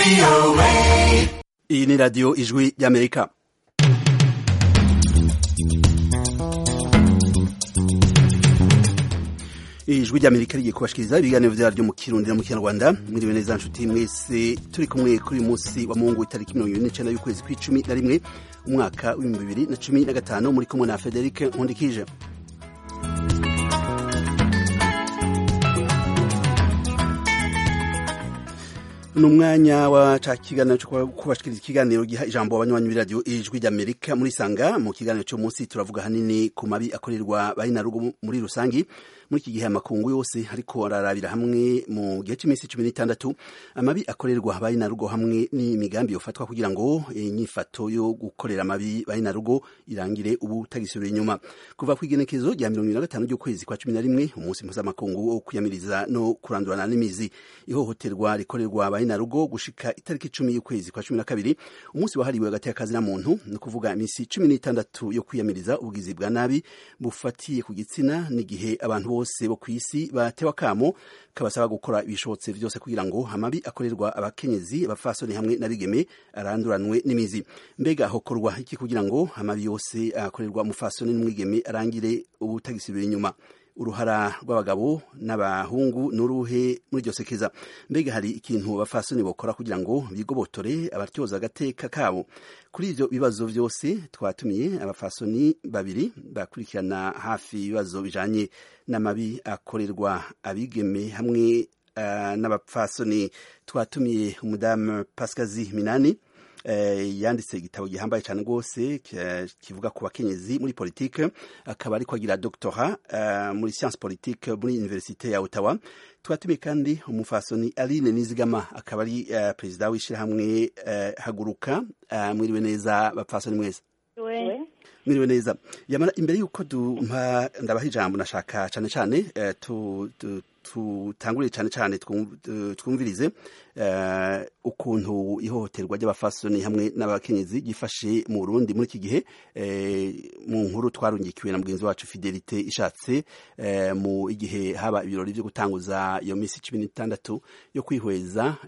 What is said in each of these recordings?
iyi ni radiyo ijwi ry'amerika ijwi ry'amerika rigiye kubashikiriza ibiganiro vyaryo mu kirundi no mu kinyarwanda mwiriwe neza nshuti mwese turi kumwe kuri uyu munsi wa mungu itariki mirongo ibiri n'icenda y'ukwezi kw'icumi na rimwe umwaka w'ibihumbi bibiri na cumi na gatanu muri kumwe na federike nkundikije ni umwanya wa ca kiganiro cyo kubashikiriza ikiganiro giha ijambo abanywanyi b'iradiyo ijwi ry'amerika muri sanga mu kiganiro cyo munsi turavuga hanini ku mabi akorerwa bayinarugo muri rusangi muri iki gihe amakungu yose ariko ararabira hamwe mu gihe cy'iminsi cumi n'itandatu amabi akorerwa bayinarugo hamwe n'imigambi yofatwa kugira ngo inyifato yo gukorera amabi bayinarugo irangire ubu tagisubira inyuma kuva ku igenekezo rya mirongo ibiri na gatanu ry'ukwezi kwa cumi na rimwe umunsi mpuzamakungu wo kwiyamiriza no kurandurana n'imizi ihohoterwa rikorerwa bayinarugo gushika itariki icumi y'ukwezi kwa cumi na kabiri umunsi wahariwe hagati y'akazi na muntu ni ukuvuga iminsi cumi n'itandatu yo kwiyamiriza ubugizi bwa nabi bufatiye ku gitsina n'igihe abantu bose bo ku isi batewe akamo kabasaba gukora ibishobotse vyose kugira ngo amabi akorerwa abakenyezi abafasoni hamwe n'abigeme aranduranwe n'imizi mbega hokorwa iki kugira ngo amabi yose akorerwa umufasoni n'umwigeme arangire ubutagisubira inyuma uruhara rw'abagabo n'abahungu n'uruhe muri iryo sekeza mbega hari ikintu abafasoni bokora kugira ngo bigobotore abatyoza agateka kabo kuri ivyo bibazo vyose twatumiye abafasoni babiri bakurikirana hafi ibibazo bijanye n'amabi akorerwa abigeme hamwe uh, n'abapfasoni twatumiye umudamu Pascazi Minani Uh, yanditse igitabo gihambaye cyane rwose kivuga ku bakenyezi muri politike akaba ariko agira doctora uh, muri science politique muri universite ya Ottawa twatumiye kandi umufasoni Aline Nizigama akaba ari uh, perezida w'ishyirahamwe haguruka mwiriwe neza bapfasoni mwese mwiriwe neza yamara imbere y'uko ndabaha ijambo nashaka cyane cyane tutangurire cyane cyane twumvirize ukuntu ihohoterwa ry'abafasoni hamwe n'abakenyezi gifashe mu Burundi muri iki gihe mu nkuru twarungikiwe na mugenzi wacu Fidelite ishatse mu igihe haba ibirori byo gutanguza iyo minsi cumi n'itandatu yo kwihweza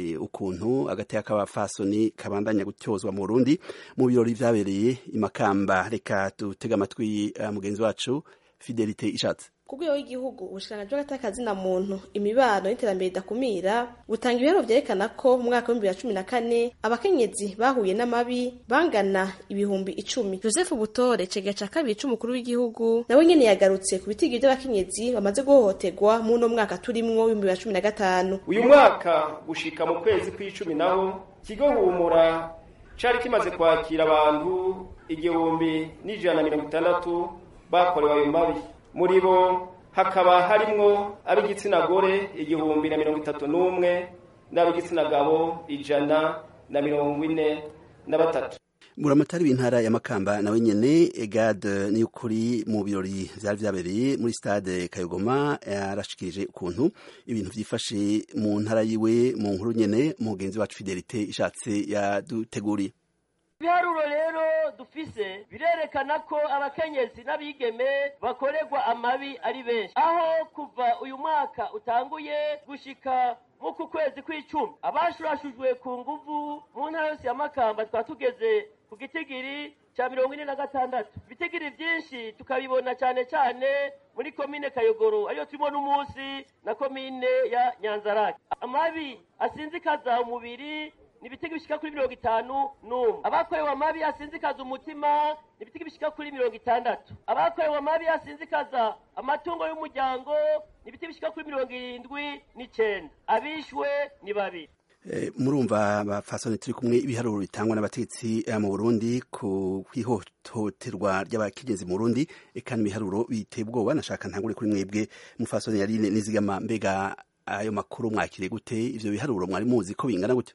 ukuntu agateka k'abafasoni kabandanya gutyozwa mu Burundi mu birori vyabereye imakamba reka dutega amatwi mugenzi wacu Fidelite ishatse ku rwego rw'igihugu ubushikiranganji bw'agatakazi na muntu imibano n'iterambere ridakumira butanga ibiharuro vyerekana ko mu mwaka w'ibihumbi bibiri na cumi na kane abakenyezi bahuye n'amabi bangana ibihumbi icumi joseph butore cegera ca kabiri c'umukuru w'igihugu nawe nyene yagarutse ku bitigi vy'abakenyezi bamaze guhohoterwa muri uno mwaka turimwo w'ibihumbi bibiri na cumi na gatanu uyu mwaka gushika mu kwezi kw'icumi naho kigo humura cari kimaze kwakira abantu igihumbi n'ijana na mirongo itandatu bakorewe ayo mabi muri bo hakaba harimwo ab'igitsina gore igihumbi na mirongo itatu n'umwe n'ab'igitsina gabo ijana na mirongo ine na batatu buramatari w'intara ya makamba nawe nyene egade ni ukuri mu birori vyari vyabereye muri stade kayogoma yarashikirije ukuntu ibintu vyifashe mu ntara yiwe mu nkuru nyene mugenzi wacu fidelite ishatse yaduteguriye ibiharuro rero dufise birerekana ko abakenyezi n'abigeme bakorerwa amabi ari benshi aho kuva uyu mwaka utanguye gushika muku kwezi kw'icumi abashurashujwe ku nguvu mu ntara yose ya makamba twaba tugeze ku gitigiri ca mirongo ine na gatandatu ibitigiri vyinshi tukabibona cane cane muri komine kayogoro ariyo turimo n'umunsi na komine ya nyanzarake amabi asinzikaza umubiri ni ibitego bishika kuri mirongo itanu n'umwe abakorewe amabi asinzikaza umutima ni ibitego bishika kuri mirongo itandatu abakorewe amabi asinzikaza amatungo y'umuryango ni ibitego bishika kuri mirongo irindwi n'icenda abishwe ni babiri murumva bafasoni turi kumwe ibiharuro bitangwa n'abategetsi mu Burundi ku kwihohoterwa ry'abakenyezi mu Burundi eka ibiharuro biteye ubwoba nashaka ntangure kuri mwebwe mufasoni yari nizigama mbega ayo makuru mwakiriye gute ivyo biharuro mwari muzi ko bingana gute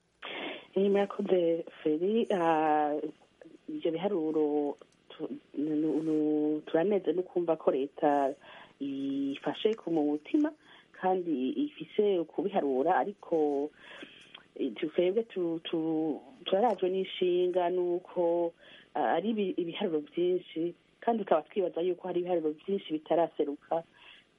murakoze feri ibyo biharuro turaneze no kumva ko leta ifashe ku mu mutima kandi ifise kubiharura ariko twebwe turarajwe n'inshinga n'uko ari ibiharuro byinshi kandi tukaba twibaza yuko hari ibiharuro byinshi bitaraseruka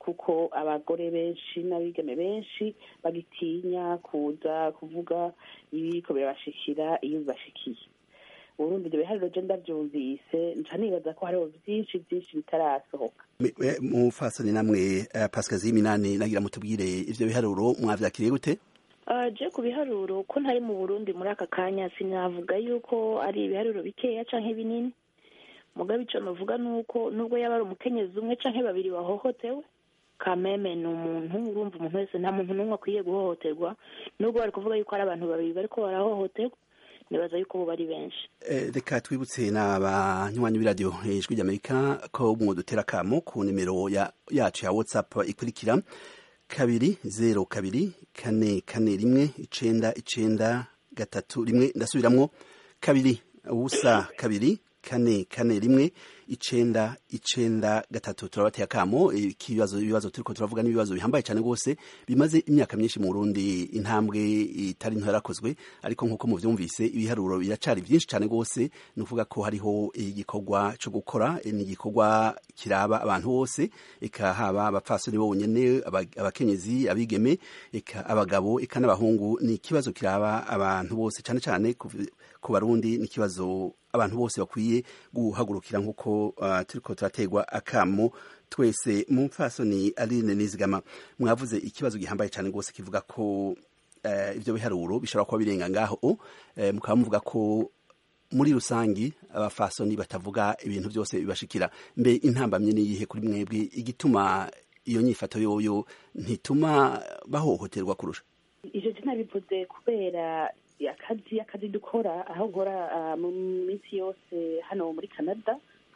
kuko abagore benshi n'abigeme benshi bagitinya kuza kuvuga ibiriko birabashikira iyo bibashikiye uburundi ibyo bihariro je ndavyumvise nca nibaza ko hariho vyinshi vyinshi bitarasohoka mufasoni namwe pasikazi minani nagira mutubwire ivyo biharuro mwavyakiriye gute je ku biharuro ko ntari mu burundi muri aka kanya sinavuga yuko ari ibiharuro bikeya canke binini mugabe ico novuga nuko nubwo yaba ari umukenyezi umwe canke babiri bahohotewe kameme ni umuntu urumva umuntu wese nta muntu n'umwe akwiye guhohoterwa nubwo bari kuvuga yuko ari abantu babiri bariko barahohoterwa nibaza yuko bo bari benshi reka twibutse n'abanywanyi b'iradiyo ijwi ry'amerika ko mwudutera akamo ku nimero yacu ya whatsapp ikurikira kabiri zero kabiri kane kane rimwe icenda icenda gatatu rimwe ndasubiramwo kabiri ubusa kabiri kane kane rimwe icenda icenda gatatu turabateye akamo ikibazo ibibazo turiko turavuga n'ibibazo bihambaye cyane rwose bimaze imyaka myinshi mu Burundi intambwe itari nto yarakozwe ariko nk'uko muvyumvise ibiharuro biracari byinshi cyane rwose ni ukuvuga ko hariho igikorwa cyo gukora ni igikorwa kiraba abantu bose eka haba abapfasoni bonyene abakenyezi abigeme eka abagabo eka n'abahungu ni ikibazo kiraba abantu bose cyane cyane ku barundi ni ikibazo abantu bose bakwiye guhagurukira nk'uko uh, turiko turategwa akamo twese mu mfasoni aline nizigama mwavuze ikibazo gihambaye cyane rwose kivuga ko uh, ivyo biharuro bishobora kuba birenga ngaho uh, mukaba muvuga ko muri rusangi abafasoni batavuga ibintu byose bibashikira mbe intambamye niyihe kuri mwebwe igituma iyo nyifato yoyo ntituma bahohoterwa kurusha ivyo sinabivuze kubera akazi akazi dukora aho nkora mu minsi yose hano muri canada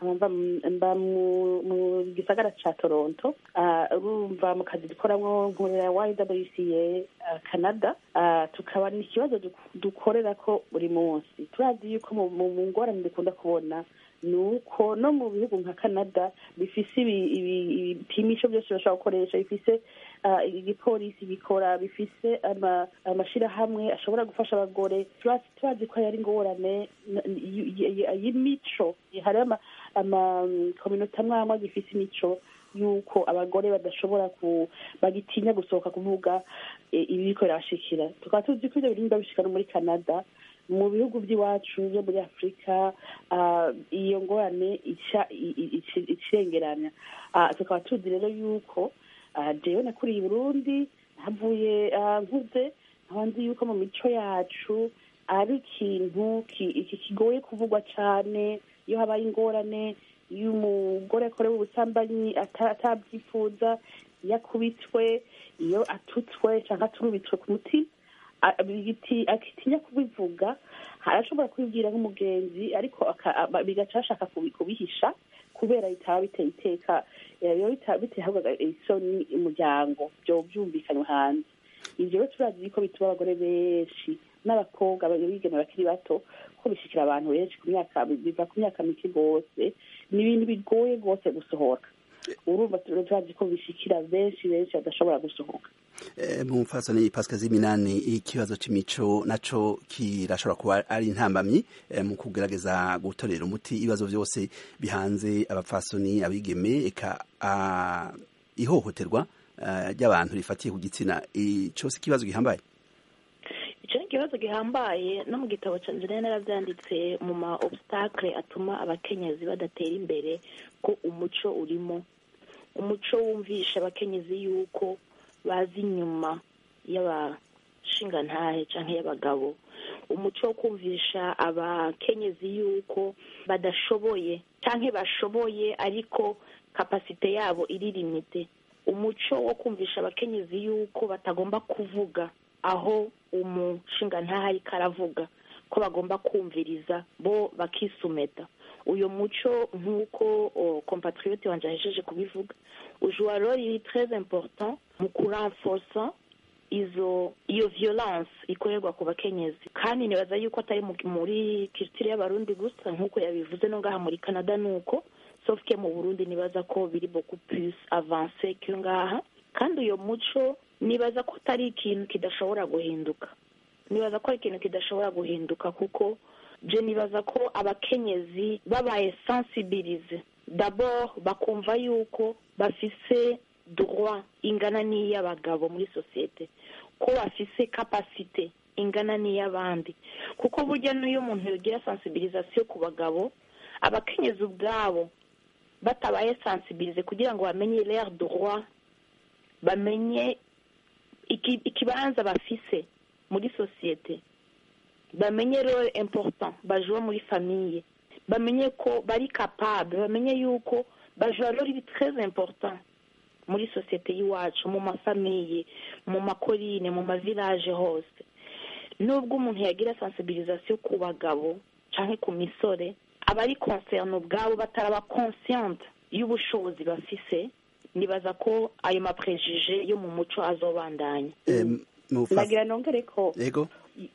mba mu gisagara ca toronto urumva mu kazi dukoramwo nkorera ywca canada tukaba ni ikibazo dukorera ko buri munsi turazi yuko mu ngorane dukunda kubona ni uko no mu bihugu nka canada bifise ibipimisho byose bashobora gukoresha bifise igipolisi bikora bifise amashirahamwe ashobora gufasha abagore turazi ko yari ingorane y'imico hari amakominota amwamwe gifise imico yuko abagore badashobora ku bagitinya gusohoka kuvuga ibiriko birabashikira tukaba tuzi ko ivyo birinda bishika no muri canada mu bihugu by'iwacu byo muri afurika iyo ngorane icengeranya tukaba tuzi rero yuko jewe nakuriye i burundi havuye nkuze nkaba nzi yuko mu mico yacu ari ikintu kigoye kuvugwa cane iyo habaye ingorane iyo umugore akorewe ubusambanyi atabyifuza iyo akubitwe iyo atutswe cyangwa aturubitswe ku mutima akitinya kubivuga arashobora kubibwira nk'umugenzi ariko bigaca bashaka kubihisha kubera bitaba biteye iteka bitehabwaga isoni umuryango byo byumvikanywe hanze ivyo rero turazi ko bituma abagore benshi n'abakobwa bigeme bakiri bato ko bishikira abantu benshi ku myaka biva ku myaka mike rwose ni ibintu bigoye rwose gusohoka urumva turazi ko bishikira benshi benshi badashobora gusohoka mu mfasoni pasika z'iminani ikibazo c'imico naco kirashobora kuba ari intambamyi mu kugerageza gutorera umuti ibibazo byose bihanze abapfasoni abigeme eka ihohoterwa ry'abantu rifatiye ku gitsina ico si ikibazo gihambaye ico ni ikibazo gihambaye no mu gitabo canje rero naravyanditse mu ma obstacle atuma abakenyezi badatera imbere ko umuco urimo umuco wumvisha abakenyezi yuko bazi inyuma y'abashingantahe canke y'abagabo umuco wo kumvisha abakenyezi yuko badashoboye canke bashoboye ariko kapasite yabo iri limite umuco wo kumvisha abakenyezi yuko batagomba kuvuga aho umushingantahe ariko aravuga ko bagomba kumviriza bo bakisumeta uyu muco nk'uko compatriote wanje ahejeje kubivuga ujua role très important mu kurenforsa izo iyo violence ikorerwa ku bakenyezi kandi nibaza yuko atari muri culture y'abarundi gusa nk'uko yabivuze no ngaha muri canada nuko sauf que mu burundi nibaza ko biri beaucoup plus avance que ngaha kandi uyo muco nibaza ko atari ikintu kidashobora guhinduka nibaza ko ari ikintu kidashobora guhinduka kuko je nibaza ko abakenyezi babaye sensibilize dabord bakumva yuko bafise droit ingana n'iy'abagabo muri sosiyete ko bafise kapasite ingana n'iy'abandi kuko burya n'iyo umuntu yogira sensibilisation ku bagabo abakenyezi ubwabo batabaye sensibilize kugira ngo bamenye l'air droit bamenye iki- ikibanza bafise muri sosiyete bamenye role important bajura muri famille bamenye ko bari capable bamenye yuko bajura role iri très important muri sosiyete y'iwacu mu mafamiye mu makorine mu mavilaje hose nubwo umuntu yagira sensibilisation ku bagabo canke ku misore abari concerne ubwabo bataraba consciente y'ubushobozi bafise nibaza ko ayo maprejije yo mu muco azobandanya Em, mufa- nagira nongere ko yego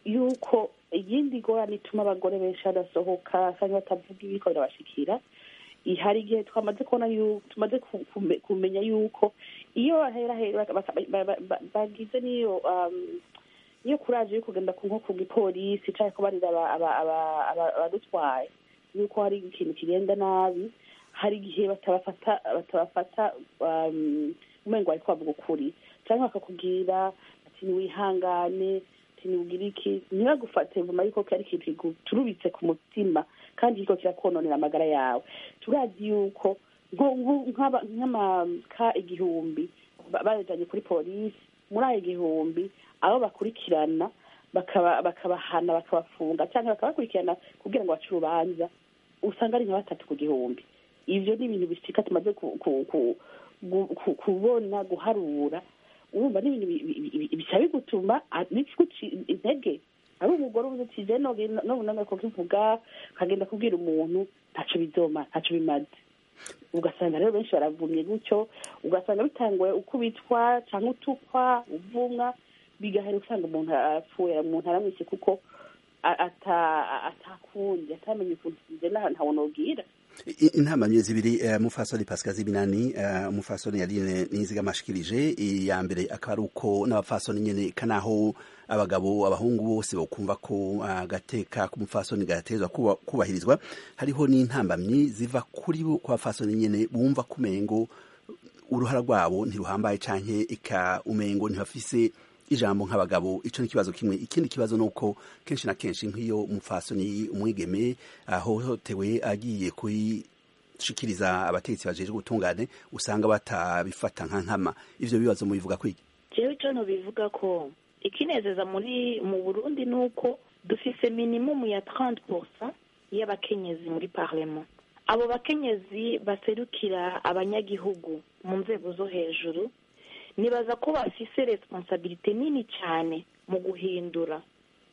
yuko iyindi ngorane ituma abagore benshi badasohoka cyangwa batavuga ibiko birabashikira i- hari igihe twamaze kubona yu- tumaze ku- kume- kumenya yuko iyo bahera hera baka- ba- ba- ba- bagize n'iyo um, niyo kuraje yo kugenda ku nko ku gipolisi cyangwa kubarira aba- aba- aba- aba- abadutwaye yuko hari ikintu kigenda nabi hari igihe batabafata batabafata um, umengo bariko bavuga ukuri cyangwa bakakubwira ati niwihangane ati niwugire iki ntibagufate vuma yuko ari ikintu kiguturubitse ku mutima kandi kiriko kirakononera amagara yawe turazi yuko nko- nko- nk'aba- nk'amaka igihumbi ba- bayajanye kuri polisi muri ayo igihumbi abo bakurikirana bakaba bakabahana bakabafunga cyangwa bakabakurikirana kugira ngo bace urubanza usanga ari nka batatu ku gihumbi ivyo ni ibintu bishika tumaze ku- ku- ku- gu- ku- kubona guharura urumva ni ibintu bi- bi- bi- bica bigutuma ah, biguca intege ari umugore uvuze uti je nobunanga kukivuga ukagenda kubwira umuntu ntaco bizoma ntaco bimaze ugasanga rero benshi baravumye gutyo ugasanga bitanguye uko bitwa cyangwa utukwa uvumwa bigahera usanga umuntu apfuye umuntu aramwishe kuko a- ata- atakundi atamenye ukuntu nje nahantu ntabona ubwira I- intamamye zibiri eh, mufasoni pascal zibinani eh, umufasoni yarine niziga amashikirije iya mbere akaba ari uko n'abafasoni nyene kanaho abagabo abahungu bose bokumva ko agateka k'umufasoni gatezwa kuba- kubahirizwa hariho n'intambamyi ziva kuri bo ku bafasoni nyene bumva kumengo uruhara rwabo ntiruhambaye canke ika umengo ntibafise ijambo nk'abagabo ico ni ikibazo kimwe ikindi kibazo ni uko kenshi na kenshi nk'iyo umufasoni umwigeme ahohotewe agiye kuyishikiriza abategetsi bajejwe ubutungane usanga batabifata nka nkama ivyo bibazo mubivuga kwiki jewe ico bivuga ko ikinezeza muri mu burundi ni uko dufise minimumu ya 30 y'abakenyezi muri parlement abo bakenyezi baserukira abanyagihugu mu nzego zo hejuru nibaza ko bafise responsabilite nini cyane mu guhindura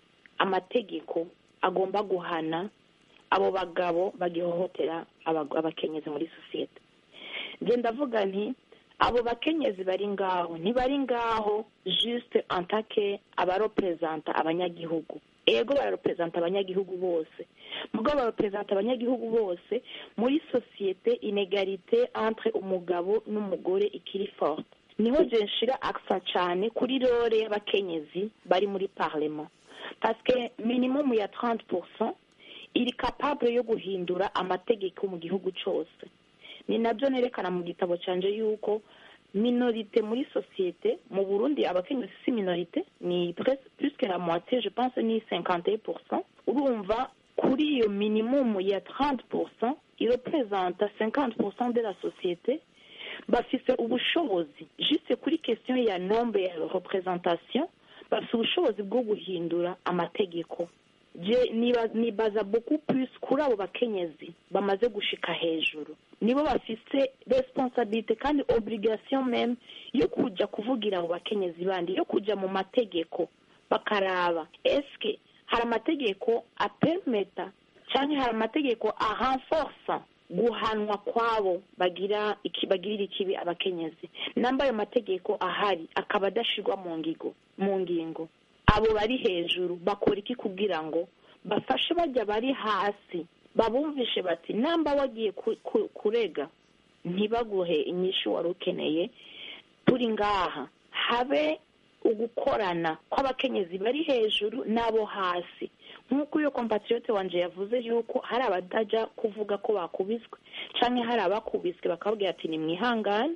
amategeko agomba guhana abo bagabo bagihohotera abag- abakenyezi muri sosiyete nje ndavuga nti abo bakenyezi bari ngaho ntibari ngaho juste antake abarepresenta abanyagihugu ego bararepresenta abanyagihugu bose mugabo bararepresenta abanyagihugu bose muri sosiyete inegalite entre umugabo n'umugore ikiri forte niho je nshira accent cyane kuri role y'abakenyezi bari muri parlement parce que minimum ya 30% iri capable yo guhindura amategeko mu gihugu cyose ni nabyo nerekana mu gitabo cyanjye yuko minorite muri sosiyete mu burundi abakenyezi si minorite ni presque plus que la moitié je pense ni 51% urumva kuri iyo minimum ya 30% irepresenta 50% de la société bafise ubushobozi juste kuri question ya nombre ya représentation bafise ubushobozi bwo guhindura amategeko je niba- nibaza beaucoup plus kuri abo bakenyezi bamaze gushika hejuru nibo bafise responsabilite kandi obligation meme yo kuja kuvugira abo bakenyezi bandi yo kuja mu mategeko bakaraba eske hari amategeko apermeta canke hari amategeko arenforsa guhanwa kwabo bagira iki bagirira ikibi abakenyezi namba ayo mategeko ahari akaba adashirwa mu ngigo mu ngingo abo bari hejuru bakora iki kugira ngo bafashe bajya bari hasi babumvishe bati namba wagiye ku- ku- kurega ntibaguhe inyishu wari ukeneye turi ngaha habe ugukorana kw'abakenyezi bari hejuru n'abo hasi nk'uko iyo kompatriyote wanje yavuze yuko hari abadajya kuvuga ko bakubiswe canke hari abakubiswe bakababwira ati ni mwihangane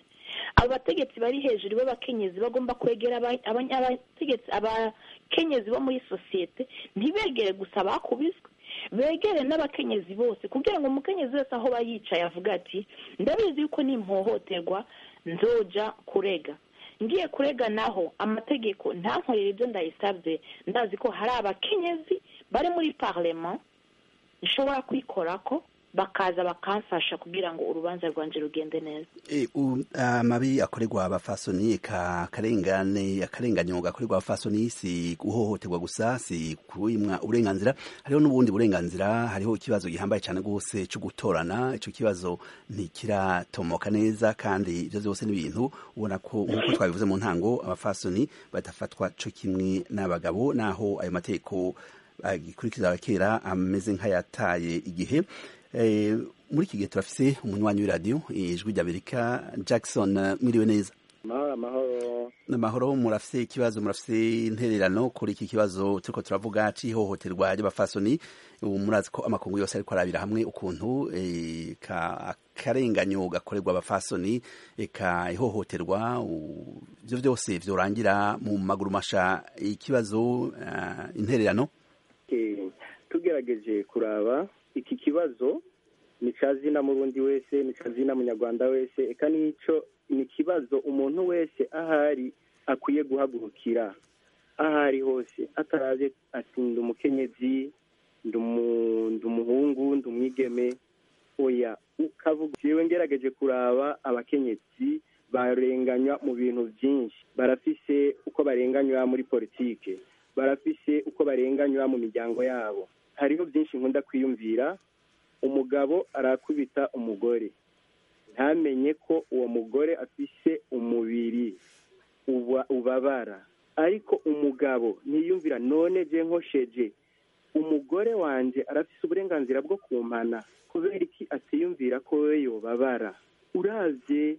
abo bategetsi bari hejuru b'abakenyezi bagomba kwegera aba- aba- abategetsi abakenyezi bo muri sosiyete ntibegere gusa bakubiswe begere n'abakenyezi bose kugira ngo umukenyezi wese aho aba yicaye avuga ati ndabizi yuko nimpohoterwa nzoja kurega ngiye kurega naho amategeko ntankorera ibyo ndayisabye ndazi ko hari abakenyezi bari muri parlement nshobora kwikorako bakaza bakamfasha kugira ngo urubanza rwanje rugende neza E, u- amabi akorerwa abafasoni ka karengane akarenganyo gakorerwa abafasoni si guhohoterwa gusa si kuimwa uburenganzira hariho n'ubundi burenganzira hariho ikibazo gihambaye cyane rwose cyo gutorana ico kibazo ntikiratomoka neza kandi ivyo vyose ni ibintu ubona ko nk'uko twabivuze mu ntango abafasoni badafatwa co kimwe n'abagabo naho ayo mategeko agikurikiza kera ameze nk'ayataye igihe Eh, muri iki gihe turafise umunywanyi w'iradiyo ijwi ry'amerika jackson eh, mwiriwe neza amahoro amahoro n'amahoro murafise ikibazo murafise intererano kuri iki kibazo turiko turavuga c'ihohoterwa ry'abafasoni ubu murazi ko amakungu yose ariko arabira hamwe ukuntu eh, ka akarenganyo gakorerwa abafasoni eka ihohoterwa u- ivyo vyose vyorangira mu maguru masha ikibazo eh, intererano Eh, tugerageje kuraba iki kibazo ni ca zina murundi wese ni ca zina munyarwanda wese eka nico ni ikibazo umuntu wese ahari akwiye guhagurukira ahari hose ataravye ati ndi umukenyezi ndi umu- ndi umuhungu ndi umwigeme oya ukavuga jewe ngerageje kuraba abakenyezi barenganywa mu bintu byinshi barafise uko barenganywa muri politike barafise uko barenganywa mu miryango yabo hariho byinshi nkunda kwiyumvira umugabo arakubita umugore ntamenye ko uwo mugore afise umubiri uba- ubabara ariko umugabo ntiyumvira none je nkosheje umugore wanje arafise uburenganzira bwo kumpana kubera iki atiyumvira ko we yobabara uravye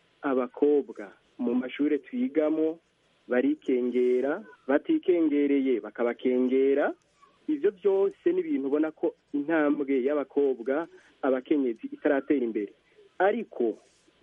abakobwa mu mashure twigamo barikengera batikengereye bakabakengera ivyo byose ni ibintu ubona ko intambwe y'abakobwa abakenyezi itaratera imbere ariko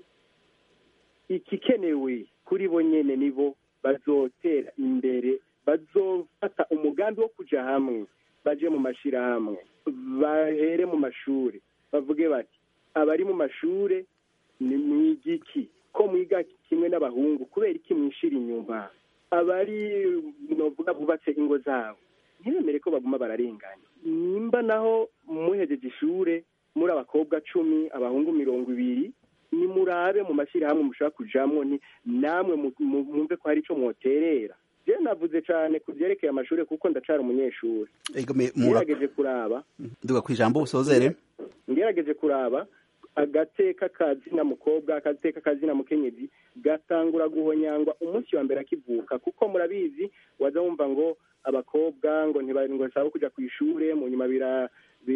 ikikenewe kuri bo nyene nibo bazotera imbere bazofata umugambi wo kuja hamwe baje mu mashirahamwe bahere mu mashure bavuge bati abari mu mashure ni mwigiki ko mwiga kimwe n'abahungu kubera iki mwishira inyuma abari novuga bubatse ingo zabo ntibemere ko baguma bararenganya nimba naho muhejeje ishure muri abakobwa cumi abahungu mirongo ibiri nimurabe mu mashyirahamwe mushobora kujamwo ni namwe mu- mu- mwumve ko hari ico mwoterera je navuze cane ku vyerekeye amashure kuko ndacara umunyeshuri egome mura ngerageje kuraba duga kwijambo usozere ngerageje kuraba agateka kazina mukobwa agateka kazina mukenyezi gatangura guhonyangwa umunsi wa mbere akivuka kuko murabizi waza wumva ngo abakobwa ngo ntibari ngo basaba kuja ku ishure mu nyuma bira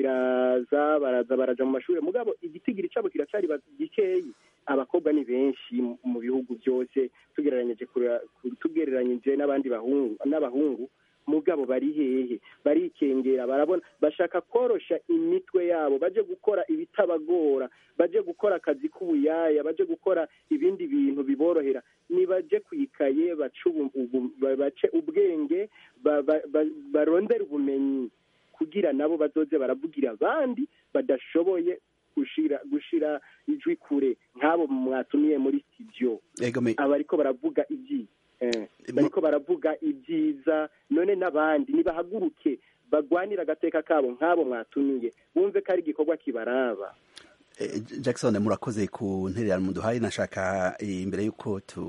biraza baraza baraja mu mashure mugabo igitigiri cabo kiracari ba- gikeyi abakobwa ni benshi mu- mu bihugu byose tugereranyije kura- tugereranyije n'abandi bahungu n'abahungu mugabo bari hehe barikengera barabona bashaka korosha imitwe yabo baje gukora ibitabagora baje gukora akazi k'ubuyaya baje gukora ibindi bintu biborohera nibaje kwikaye bace ubu- ubu- ba- bace ubwenge ba- ba- ba- barondere ubumenyi kugira nabo bazoze baravugira abandi badashoboye gushira gushira ijwi kure nk'abo mwatumiye muri studio egome aba ariko baravuga ibyiza eh, bariko baravuga ibyiza none n'abandi nibahaguruke bagwanira agateka kabo nk'abo mwatumiye bumve ko ari igikorwa kibaraba Eh, Jackson murakoze ku ntererano muduhaye nashaka eh, imbere yuko tu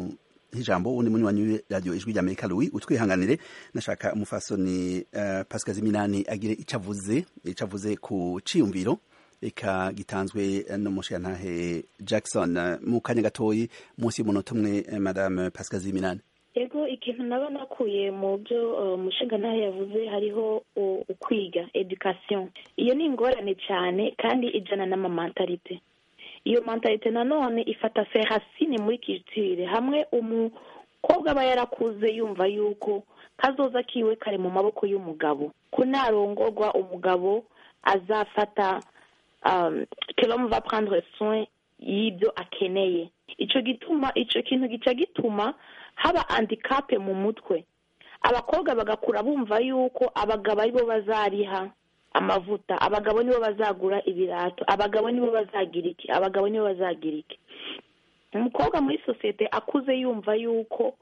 ijambo undi munywanyi w'iradiyo ijwi rya Amerika Louis utwihanganire nashaka umufasoni uh, Pascal Ziminani agire ico avuze ico avuze ku ciyumviro eka gitanzwe n'umushiyantahe Jackson eh, mu kanya gatoyi munsi y'umunota umwe eh, Madame Pascal Ziminani ego ikintu naba nakuye mu byo uh, umushinga ntayo yavuze hariho uh, ukwiga education iyo ni ingorane cyane kandi ijana n'amamantalite iyo mentalite nanone ifata serasine muri culture hamwe umukobwa aba yarakuze yumva yuko kazoza kiwe kari mu maboko y'umugabo ko narongorwa umugabo azafata um, que l'homme va prendre soin y'ibyo akeneye ico gituma ico kintu gica gituma haba handikape mu mutwe abakobwa bagakura bumva yuko abagabo aribo bazariha amavuta abagabo nibo bazagura ibirato abagabo nibo bazagira iki abagabo nibo bazagira iki umukobwa muri sosiyete akuze yumva yuko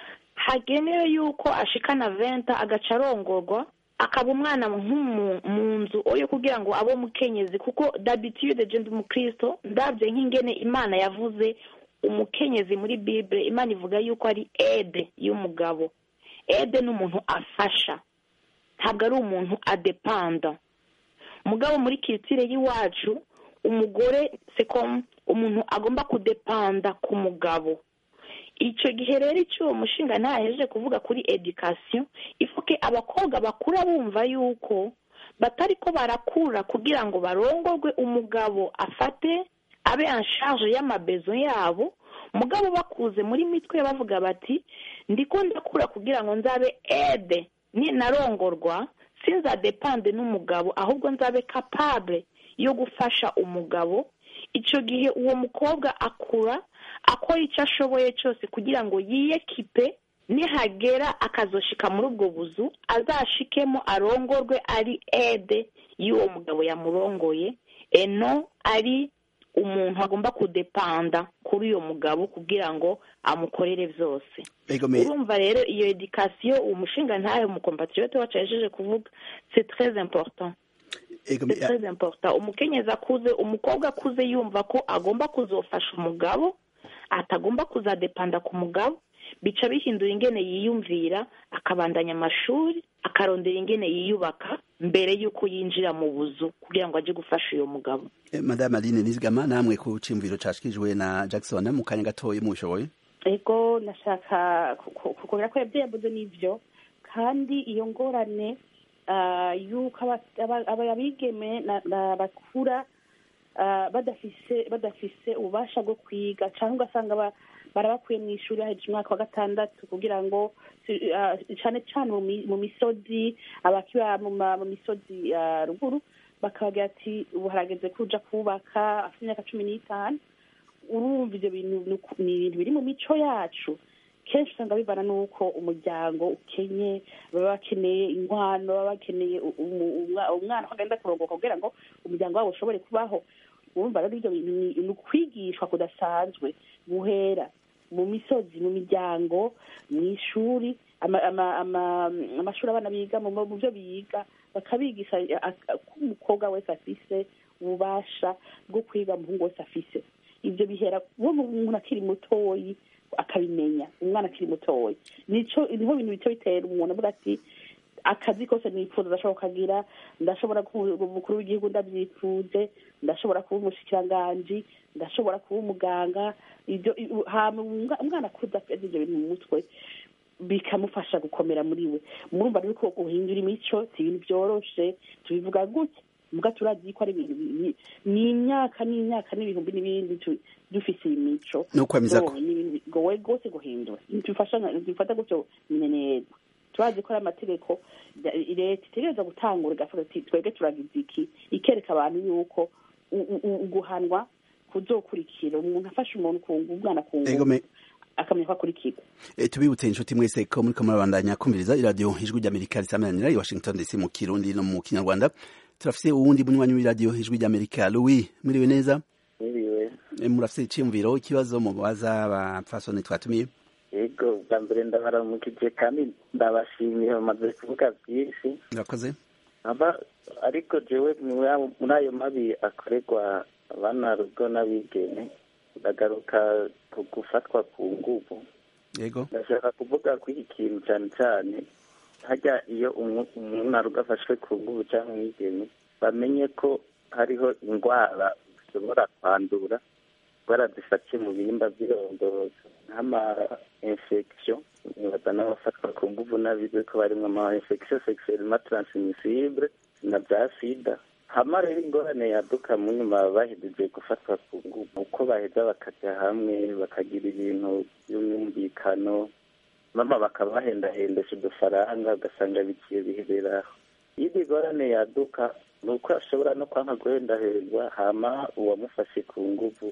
hagenewe yuko ashikana venta agaca arongorwa akaba umwana nk'umu- mu nzu oyo kugira ngo abe umukenyezi kuko dabitude je ndi umukristo ndabye nk'ingene imana yavuze umukenyezi muri bible imana ivuga yuko ari ede y'umugabo ede ni umuntu afasha ntabwo ari umuntu adepanda mugabo muri kiritire y'iwacu umugore sekomu umuntu agomba kudepanda ku mugabo icyo gihe rero icyo uwo mushinga ntahejeje kuvuga kuri edikasiyo ifuke abakobwa bakura bumva yuko batari ko barakura kugira ngo barongorwe umugabo afate abe anshaje y'amabezo yabo mugabo bakuze muri mitwe bavuga bati ndiko ndakura kugira ngo nzabe ede ni narongorwa sinzadepande n'umugabo ahubwo nzabe kapable yo gufasha umugabo icyo gihe uwo mukobwa akura akora icyo ashoboye cyose kugira ngo yiyekipe nihagera akazoshika muri ubwo buzu azashikemo arongorwe ari ede y'uwo mugabo yamurongoye eno ari umuntu agomba kudepanda kuri uyo mugabo kugira ngo amukorere byose ego me urumva rero iyo edikasiyo uwo mushinga ntayo umukompatriyote wacu yajeje kuvuga c'est très important ego me c'est très important umukenyezi akuze umukobwa akuze yumva ko agomba kuzofasha umugabo atagomba kuzadepanda ku mugabo bica bihindura ingene yiyumvira akabandanya amashuri akarondera ingene yiyubaka mbere y'uko yinjira mu buzu kugira ngo ajye gufasha uyo mugabo Eh, madame aline nizigama namwe ku cimviro cashikijwe na jackson mu kanya gatoya mushoboye ego nashaka kukubwira ko ibyo yavuze n'ibyo kandi iyo ngorane ah, y'uko aba- aba- aba- abigeme na- na- bakura ah, badafise badafise ububasha bwo kwiga cyangwa ugasanga ba- barabakuye mu ishuri haheje umwaka wa gatandatu kugira ngo si- ah, cane cane mu mi- mu misozi abakiba mu ma- mu misozi ah, ruguru bakabagira ati ubu harageze kuja kubaka afite imyaka cumi n'itanu urumva ibyo bintu ni uku- ni ibintu biri mu mico yacu kenshi usanga bivana n'uko umuryango ukenye baba bakeneye inkwano baba bakeneye u- umu- umwa- umwana ko agenda kurongoka kugira ngo umuryango wabo ushobore kubaho urumva rero ibyo bintu ni ni ukwigishwa kudasanzwe guhera mu misozi mu miryango mu ishuri ama- ama- ama- amashuri abana biga mu mu byo biga bakabigisha a- a- ko umukobwa wese afise ububasha bwo kwiga umuhungu wese afise ibyo bihera uwo umuntu akiri mutoyi akabimenya umwana akiri mutoyi nico niho bintu bice bitera umuntu avuga ati akazi kose nifuza ndashobora kukagira ndashobora kuba umukuru w'igihugu ndabyifuje ndashobora kuba umushikiranganji ndashobora kuba umuganga ibyo i- hama umwa- umwana akuze afite ibyo bintu mu mutwe bikamufasha gukomera muri we murumva rero ko guhindura imico si ibintu byoroshe tubivuga gutya muga turazi ko ari ibintu bi- ni imyaka n'imyaka n'ibihumbi n'ibindi tu- dufise iyi mico No kwemeza ko- So, ni ibintu bigoye rwose guhindura tubifasha dufata gutyo nyine neza turazi ko ari amategeko ya- leta itegereza gutangura igavuga ati twebwe turagize iki ikereka abantu yuko u- u- u- guhanwa kuzokurikira umuntu afashe umuntu kungu umwana kungu ego me akamenya ko akurikirwa E, tubibutse inshuti mwese ko muriko murabandanya kumviriza iradiyo ijwi ry'amerika risamanira i washington dc mu kirundi no mu kinyarwanda turafise uwundi munywanyi w'iradiyo ijwi ry'amerika louis mwiriwe neza Niriwe E, murafise iciyumviro ikibazo mubaza abapfasoni twatumiye yego bwa mbere ndabaramukije kandi ndabashimiye bamaze kuvuga byinshi murakoze aba ariko jewe muri ayo- muri ayo mabi akorerwa abana rugo n'abigeme ndagaruka ku gufatwa ku nguvu yego ndashaka kuvuga kuri iki kintu cyane cyane hajya iyo umu- umuntu arugo afashwe ku nguvu cyangwa umwigeme bamenye ko hariho indwara zishobora kwandura indwara zifatiye mu bihimba by'irondozo nk'ama infection nibaza n'abafatwa ku nguvu n'abize ko barimo ama infection sexuellement transmissible na bya sida hama rero ingorane yaduka mu nyuma bahejeje gufatwa ku nguvu uko baheza bakajya hamwe bakagira ibintu by'umwumvikano mama bakabahendahendesha udufaranga ugasanga bigiye bihereraho iyo ingorane yaduka ni uko ashobora no kwanga guhendahendwa hama uwamufashe ku nguvu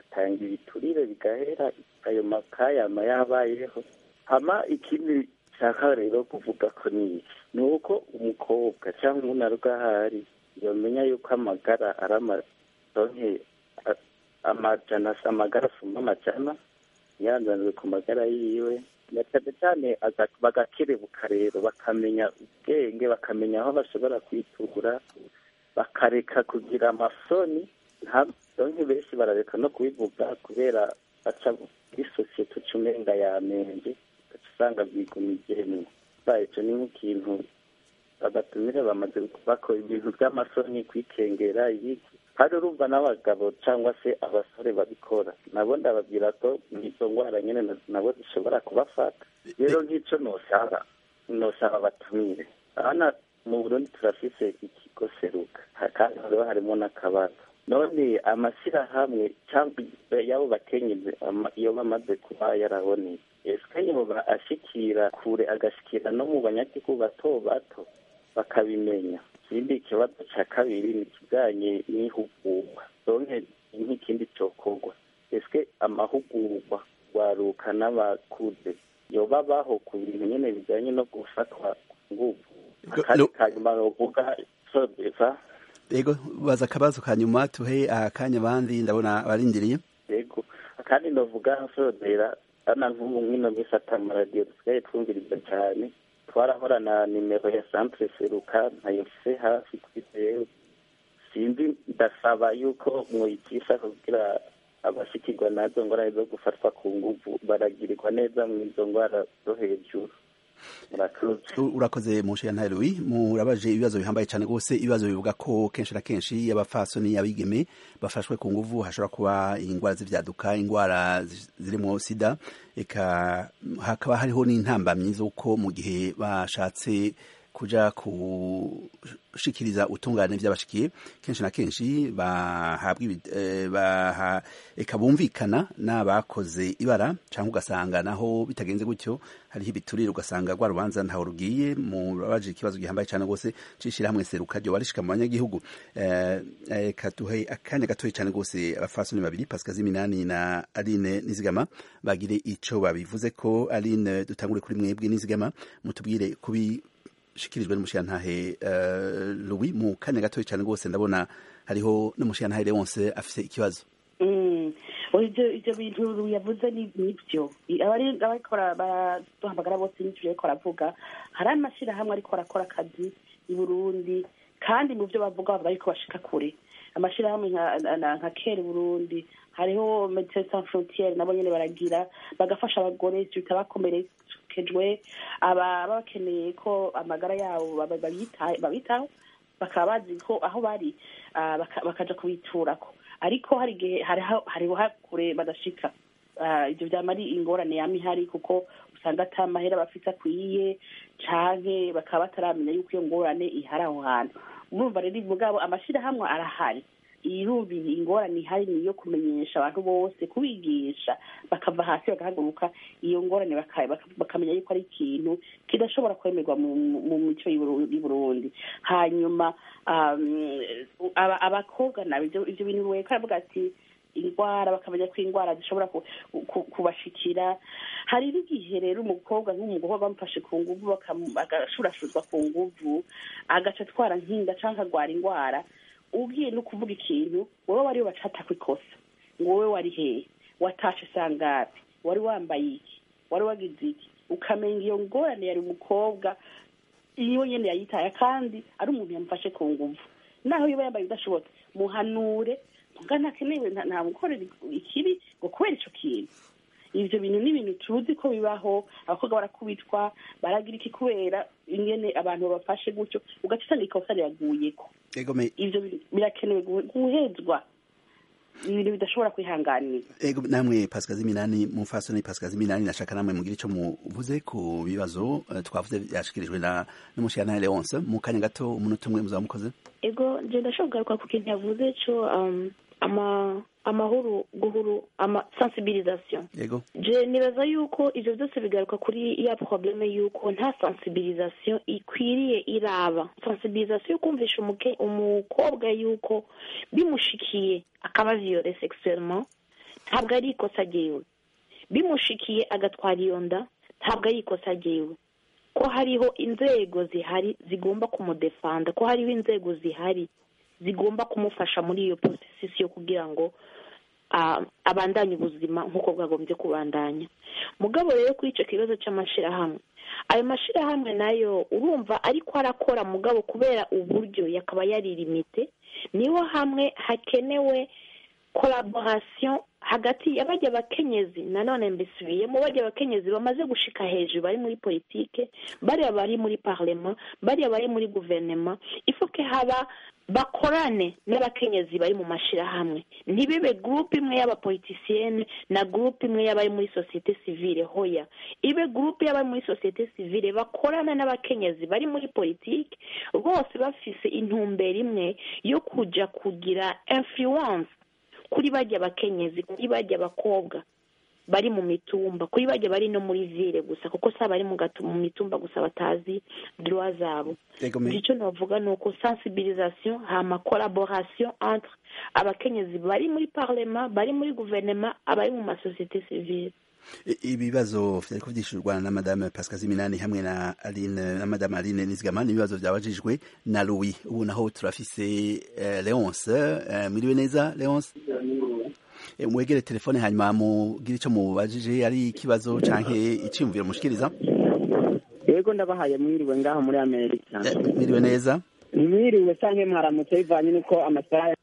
bagatanga ibiturire bigahera ayo makayama yabayeho hama ikindi nshaka rero kuvuga ko ni iki ni uko umukobwa cyangwa umuntu ari ahari yamenya yuko amagara ari amadonke amajana amagara asumba amajana yanzaniwe ku magara yiwe na cyane cyane bagakerebuka rero bakamenya ubwenge bakamenya aho bashobora kwitura bakareka kugira amasoni donke benshi barareka no kubivuga kubera baca muri sosiyete uca umenga yamenje ugaca usanga bwigumijemwo icyo ni nk'ikintu bagatumire bamaze bakora ibintu by'amasoni kwikengera ibiki hari urumva n'abagabo cyangwa se abasore babikora nabo ndababwira ko izo ndwara nyine nabo zishobora kubafata rero nk'icyo nosaba nosaba batumire abana mu burundi turafise ikigo seruka kandi hariho harimo n'akabazo none amashyirahamwe cyangwa y'abo bakenyezi iyo bamaze kuba yaraboneye ese yoba ashikira kure agashikira no mu banyagihugu bato bato bakabimenya ikindi kibazo cya kabiri ni ikijyanye n'ihugurwa donke nk'ikindi cyokorwa ese amahugurwa waruka n'abakuze yoba baho ku bintu nyine bijyanye no gufatwa ku ngufu akandi kanyuma bavuga sodeza yego baza akabazo ka nyuma tuhe akanya abandi ndabona barindiriye yego akandi ndavuga nsodera ana nk'ubu nk'ino minsi atamaradiyo dusigaye twumviriza cyane twarahora na nimero ya centre seruka ntayofise hafi kuri zeru sinzi ndasaba yuko mwoyicisha kugira abashikirwa nazo ngorane zo gufatwa ku nguvu baragirirwa neza mu izo ndwara zo hejuru urakoze mushiya ntaruwi murabaje ibibazo bihambaye cyane rwose ibibazo bivuga ko kenshi na kenshi abafasoni abigeme bafashwe ku nguvu hashobora kuba indwara z'ivyaduka indwara zirimo sida eka hakaba hariho n'intambamyi z'uko mu gihe bashatse kuja kushikiriza utungane vy'abashikiye kenshi na kenshi bahabwa baha eka bumvikana n'abakoze ibara cyangwa ugasanga naho bitagenze gutyo hariho ibiturire ugasanga rwa rubanza ntaho rugiye murabaje ikibazo gihambaye cyane rwose cishira hamwe seruka ryo warishika mu banyagihugu eka tuhe akanya gatoye cyane rwose abafasoni babiri Pascal Ziminani na Aline Nizigama bagire ico babivuze ko Aline dutangure kuri mwebwe Nizigama mutubwire kubi shikirijwe n'umushiyantahe uh, Louis mu kanya gatoya cyane rwose ndabona hariho n'umushiyantahe Leonce afise ikibazo ivyo ivyo bintu yavuze nivyo abari abakora baraduhamagara bose n'ivyo ariko aravuga hari amashirahamwe ariko arakora akazi i Burundi kandi mu vyo bavuga bavuga yuko bashika kure amashirahamwe nka kere Burundi hariho Médecins Sans Frontières nabo nyene baragira bagafasha abagore bitabakomerekejwe aba bakeneye ko amagara yabo babitaho bakaba bazi ko aho bari bakaja kubiturako ariko hari igihe hariho hakure badashika ivyo vyama ari ingorane yama ihari kuko usanga ata mahera bafise akwiye canke bakaba bataramenya yuko iyo ngorane ihari aho hantu urumva rero mugabo amashirahamwe arahari irumviye ingorane ihari ni iyo kumenyesha abantu bose kubigisha bakava hasi bagahaguruka iyo ngorane bakamenya yuko ari ikintu kidashobora kwemerwa mu mico y'i Burundi hanyuma abakobwa nabo ivyo bintu weka aravuga ati indwara bakamenya ko indwara zishobora kubashikira hari n'igihe rero umukobwa nk'umugore bamufashe ku nguvu agashurashuzwa ku nguvu agaca atwara nkinda cyangwa akagwara indwara ugiye no kuvuga ikintu wowe wari wacata ku ikosa ngo wowe wari hehe watashe sangapi wari wambaye iki wari wagize iki ukamenya iyo ngorane yari umukobwa iyo nyene yayitaye kandi ari umuntu yamufashe ku nguvu naho yoba yambaye udashobotse muhanure muga ntakenewe nta mukorera ikibi ngo kubera ico kintu ivyo bintu ni ibintu tuzi ko bibaho abakobwa barakubitwa baragira iki kubera ingene abantu babafashe gutyo ugaca usanga ikosa riraguyeko ivyo birakenewe guhezwa ibintu bidashobora kwihanganira ego namwe Pascal Ziminani mufasoni Pascal Ziminani nashaka namwe mugira ico muvuze ku bibazo uh, twavuze byashikirijwe na n'umushana Leonce mu kanya gato umunota umwe muzaba mukoze ego je ndashobora kugaruka ku kintu yavuze cyo um, ama amahoro guhuru ama sensibilisation yego je nibaza yuko ivyo byose bigaruka kuri ya probleme yuko nta sensibilisation ikwiriye iraba sensibilisation yo kumvisha umukobwa yuko bimushikiye akaba viole sexuellement ntabwo ari ikosa ryiwe bimushikiye agatwara iyo nda ntabwo ari ikosa ryiwe ko hariho inzego zihari zigomba kumudefanda ko hariho inzego zihari zigomba kumufasha muri iyo porosesi yo kugira ngo abandanye ubuzima nk'uko bwagombye kubandanya mugabo rero kuri icyo kibazo cy'amashyirahamwe ayo mashyirahamwe nayo urumva ariko arakora mugabo kubera uburyo yakaba yaririmite niho hamwe hakenewe collaboration hagati y'abajya abakenyezi nanone mbisubiyemo bajya abakenyezi bamaze gushika hejuru bari muri politike bariya bari muri parlement bariya bari muri guverinoma ifoke haba bakorane n'abakenyezi bari mu mashyirahamwe ntibibe gurupe imwe y'abapolitisiyene na gurupe imwe y'abari muri sosiyete sivile hoya ibe gurupe y'abari muri sosiyete sivile bakorana n'abakenyezi bari muri politiki bose bafise intumbero imwe yo kujya kugira influence kuri bajya abakenyezi kuri bajya abakobwa bari mu mitumba kuri bajya bari no muri vile gusa kuko si abari mu mitumba gusa batazi droit zabo icyo navuga ni uko sensibilisation hama collaboration entre abakenyezi bari muri parlement bari muri guverinoma abari mu masosiyete civile ibibazo vyariko vyishurwa na madame Pascal Ziminani hamwe na Aline na madame Aline Nizigama ibibazo byabajijwe na Louis ubu naho turafise uh, Leonce uh, mwiriwe neza Leonce mwegere telefone hanyuma mugire icyo mubajije ari ikibazo canke iciyumviro mushikiriza yego ndabahaye mwiriwe ngaho muri amerika mwiriwe neza mwiriwe canke mwaramutse bivanye nuko amasaha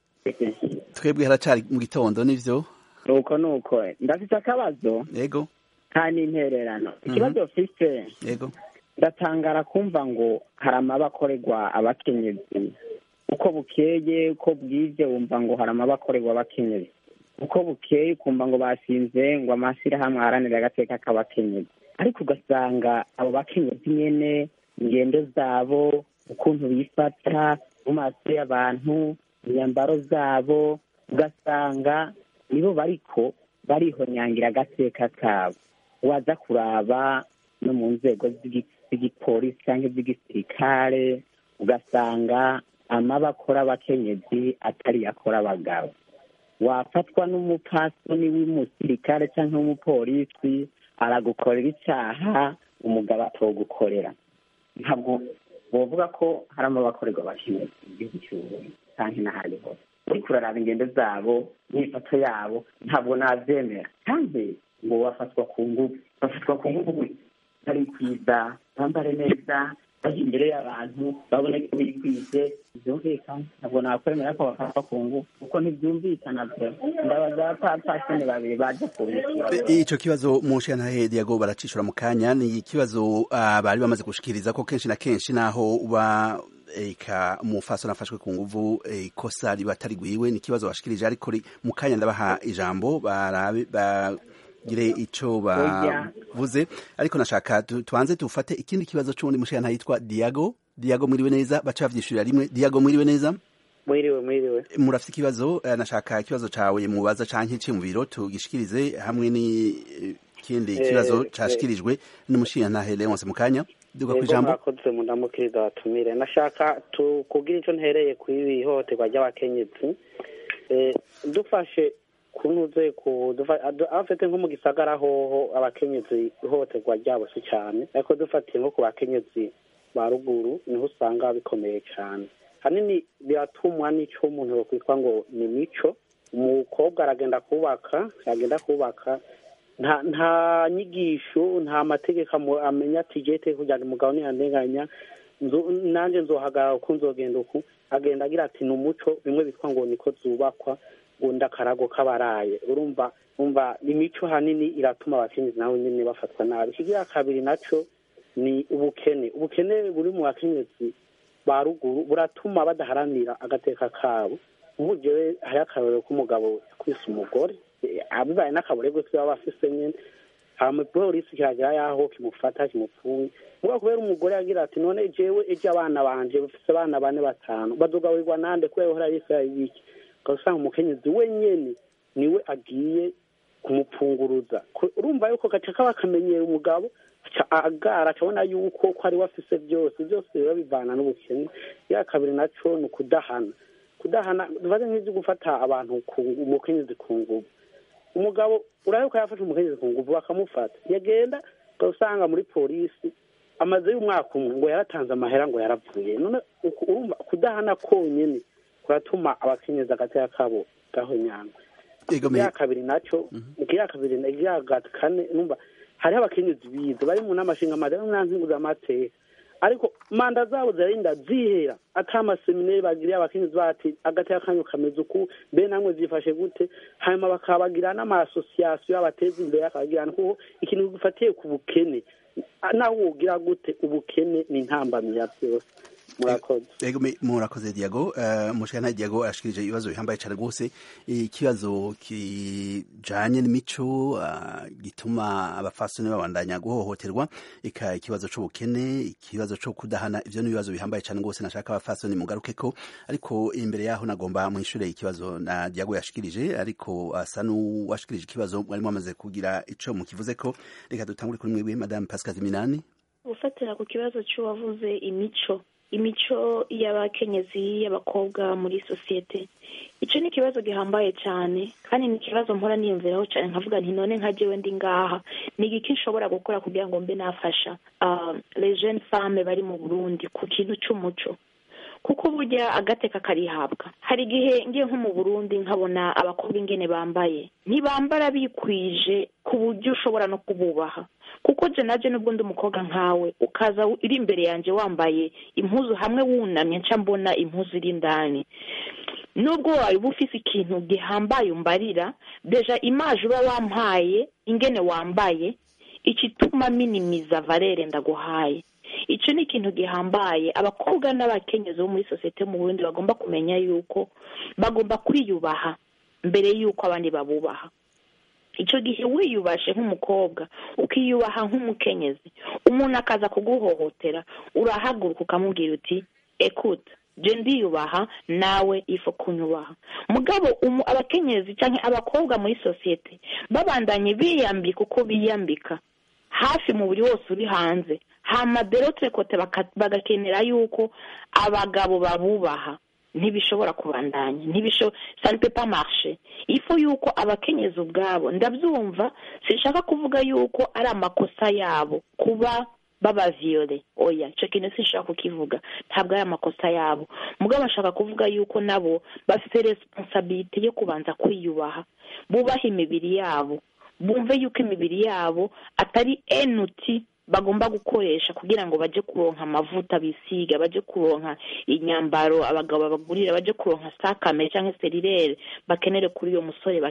twebwe haracari mu gitondo nivyo nuko nuko ndafite akabazo yego kandi intererano ikibazo mfise yego ndatangara kumva ngo hari amabakorerwa abakenyezi uko bukeye uko bwije wumva ngo hari amabakorerwa abakenyezi uko bukeye ukumva ngo basinze ngo amashyirahamwe aharanira agateka k'abakenyezi ariko ugasanga abo bakenyezi nyene ingendo zabo ukuntu bifata mu maso y'abantu imyambaro zabo ugasanga nibo bariko barihonyangira agateka kabo waza kuraba no mu nzego z'igipolisi cyangwa iz'igisirikare ugasanga amabakora abakenyezi atari yakora abagabo wafatwa n'umupasoni w'umusirikare cyangwa w'umupolisi aragukorera icyaha umugabo atogukorera ntabwo bavuga ko hari amabakorerwa abakenyezi mu gihugu cy'uburundi cyangwa n'ahandi hose uriko uraraba ingendo zabo n'ifoto yabo ntabwo nabyemera kandi ngo bafatwa ku ngufu bafatwa ku ngufu bari kwiza bambare neza bajya imbere y'abantu babone ko bikwije byumvikana ntabwo nakwemera ko bafatwa ku ngufu kuko ntibyumvikana byo ndabaza abapfasoni babiri baje kubishyura ico kibazo mu nshantahe diago baracishura mu kanya ni ikibazo uh, bari bamaze gushikiriza ko kenshi na kenshi naho uba eka umufasoni afashwe ku nguvu ikosa riba atarigwiwe ni ikibazo bashikirije ariko mu kanya ndabaha ijambo barabe bagire ico bavuze ariko nashaka tubanze tufate ikindi kibazo c'uwundi mushana yitwa Diago Diago mwiriwe neza baca bavyishurira rimwe Diago mwiriwe neza mwiriwe mwiriwe murafite ikibazo nashaka ikibazo cawe mubaza canke ce mu biro tugishikirize hamwe ni ikindi kibazo cashikirijwe n'umushingantahe Leonce mu kanya duga ku ijambo mwakoze mundamukiriza batumire nashaka kugira ico ntereye ku ihohoterwa ry'abakenyezi dufashe kunuze ku afite nko mu gisagara hoho abakenyezi ihohoterwa ryabo si cyane ariko dufatiye nko ku bakenyezi ba ruguru niho usanga bikomeye cyane hanini biratumwa n'icyo umuntu yokwitwa ngo ni mico umukobwa aragenda kubaka yagenda kubaka nta nta nyigisho nta mategeko amenya ati jete kugira ngo umugabo ntiyandenganya nanjye nzohagarara uko nzogenda uku agenda agira ati ni umuco bimwe bitwa ngo niko zubakwa undi akarago k'abaraye urumva umva imico hanini iratuma abakenyezi nabo nyine bafatwa nabi ikigira kabiri nacyo ni ubukene ubukene buri mu bakenyezi ba ruguru buratuma badaharanira agateka kabo ubu jewe hariho akarorero k'umugabo yakwise umugore abibaye n'akaboregwe twe baba bafise nyene hama polisi kiragira yaho kimufata kimupfunye muga kubera umugore yagira ati none jewe ejo abana banje bafise abana bane batanu bazogaburirwa nande kubera uhora yisaya ibiki ugasanga umukenyezi wenyene niwe agiye kumupfunguruza urumva yuko gaca kaba kamenyera umugabo agara akabona yuko ko ari we afise byose byose biba bivana n'ubukene ya kabiri naco ni ukudahana kudahana bibaze nk'ibyo gufata abantu umukenyezi ku nguvu umugabo urabe yafashe umukenyezi ku nguvu bakamufata yagenda ugasanga muri polisi amaze y'umwaka umwe ngo yaratanze amahera ngo yaravuye none urumva kudahana konyine kuratuma abakenyezi agateka kabo gahonyanga ikiya kabiri nacyo ikiya kabiri ikiya kane numva hariho abakenyezi bize bari mu nama nshingamateka n'amateka ariko manda zabo zirarinda zihera ata amaseminari bagiriye abakenyezi bati agateka kanyu kameze uku mbe namwe zifashe gute hanyuma bakabagira n'amasosiyasiyo abateza imbere akabagirana kuko ikintu gifatiye ku bukene nawe wogira gute ubukene ni intambamyi ya byose murakoze ego murakoze diago umushikana diago ashikirije ibibazo bihambaye cyane rwose ikibazo kijanye n'imico gituma abafasoni babandanya guhohoterwa ika ikibazo c'ubukene ikibazo co kudahana ivyo ni ibibazo bihambaye cyane rwose nashaka abafasoni mugarukeko ariko imbere yaho nagomba mwishure ikibazo na diago yashikirije ariko asa n'uwashikirije ikibazo mwari mwamaze kugira ico mukivuzeko reka dutangure kuri mwebwe madame pascal minani gufatira ku kibazo c'uwavuze imico imico y'abakenyezi y'abakobwa muri sosiyete icyo ni ikibazo gihambaye cyane kandi ni ikibazo mpora niyumviraho cyane nkavuga nti none nka jewe ndi ngaha ni igiki nshobora gukora kugira ngo mbe nafasha les jeunes femmes bari mu burundi ku kintu cy'umuco kuko burya agateka karihabwa hari igihe ngiye nko mu burundi nkabona abakobwa ingene bambaye ntibambara bikwije ku buryo ushobora no kububaha kuko je naje nubwo ndi umukobwa nkawe ukaza iri imbere yanjye wambaye impuzu hamwe wunamye nca mbona impuzu iri indani nubwo waba ufise ikintu gihambaye umbarira deja imaje uba wampaye ingene wambaye ikituma minimiza valere ndaguhaye icyo ni ikintu gihambaye abakobwa n'abakenyezi bo muri sosiyete mu burundi bagomba kumenya yuko bagomba kwiyubaha mbere y'uko abandi babubaha icyo gihe wiyubashe nk'umukobwa ukiyubaha nk'umukenyezi umuntu akaza kuguhohotera urahaguruka ukamubwira uti ekuta je ndiyubaha nawe ifo kunyubaha mugabo abakenyezi cyangwa abakobwa muri sosiyete babandanye biyambika uko biyambika hafi mubiri wose uri hanze hama derotre kote bagakenera yuko abagabo babubaha ntibishobora kubandanya ntibisho ça ne peut pas marcher ifo yuko abakenyezi ubwabo ndabyumva sinshaka kuvuga yuko ari amakosa yabo kuba babaviyore oya icyo kintu sinshaka kukivuga ntabwo ari amakosa yabo mugabo bashaka kuvuga yuko nabo bafite responsabilite yo kubanza kwiyubaha bubaha imibiri yabo bumve yuko imibiri yabo atari enuti bagomba gukoresha kugira ngo baje kuronka amavuta bisiga baje kuronka inyambaro abagabo babagurira baje kuronka sakame cyangwa serirere bakenere kuri uyo musore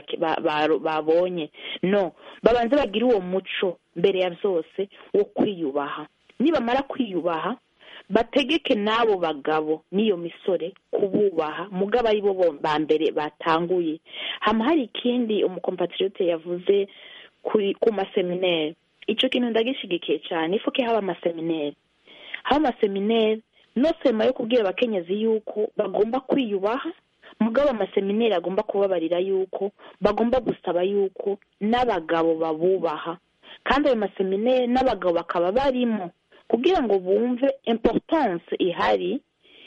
babonye no babanze bagire uwo muco mbere ya byose wo kwiyubaha nibamara kwiyubaha bategeke n'abo bagabo n'iyo misore kububaha mugabo ari bo ba mbere batanguye hama hari ikindi umukompatriyote yavuze ku maseminere icyo kintu ndagishigikiye cyane ifu ko haba amasemineri haba amasemineri no sema yo kubwira abakenyezi yuko bagomba kwiyubaha mugabo amasemineri agomba kubabarira yuko bagomba gusaba yuko n'abagabo babubaha kandi ayo masemineri n'abagabo bakaba barimo kugira ngo bumve importance ihari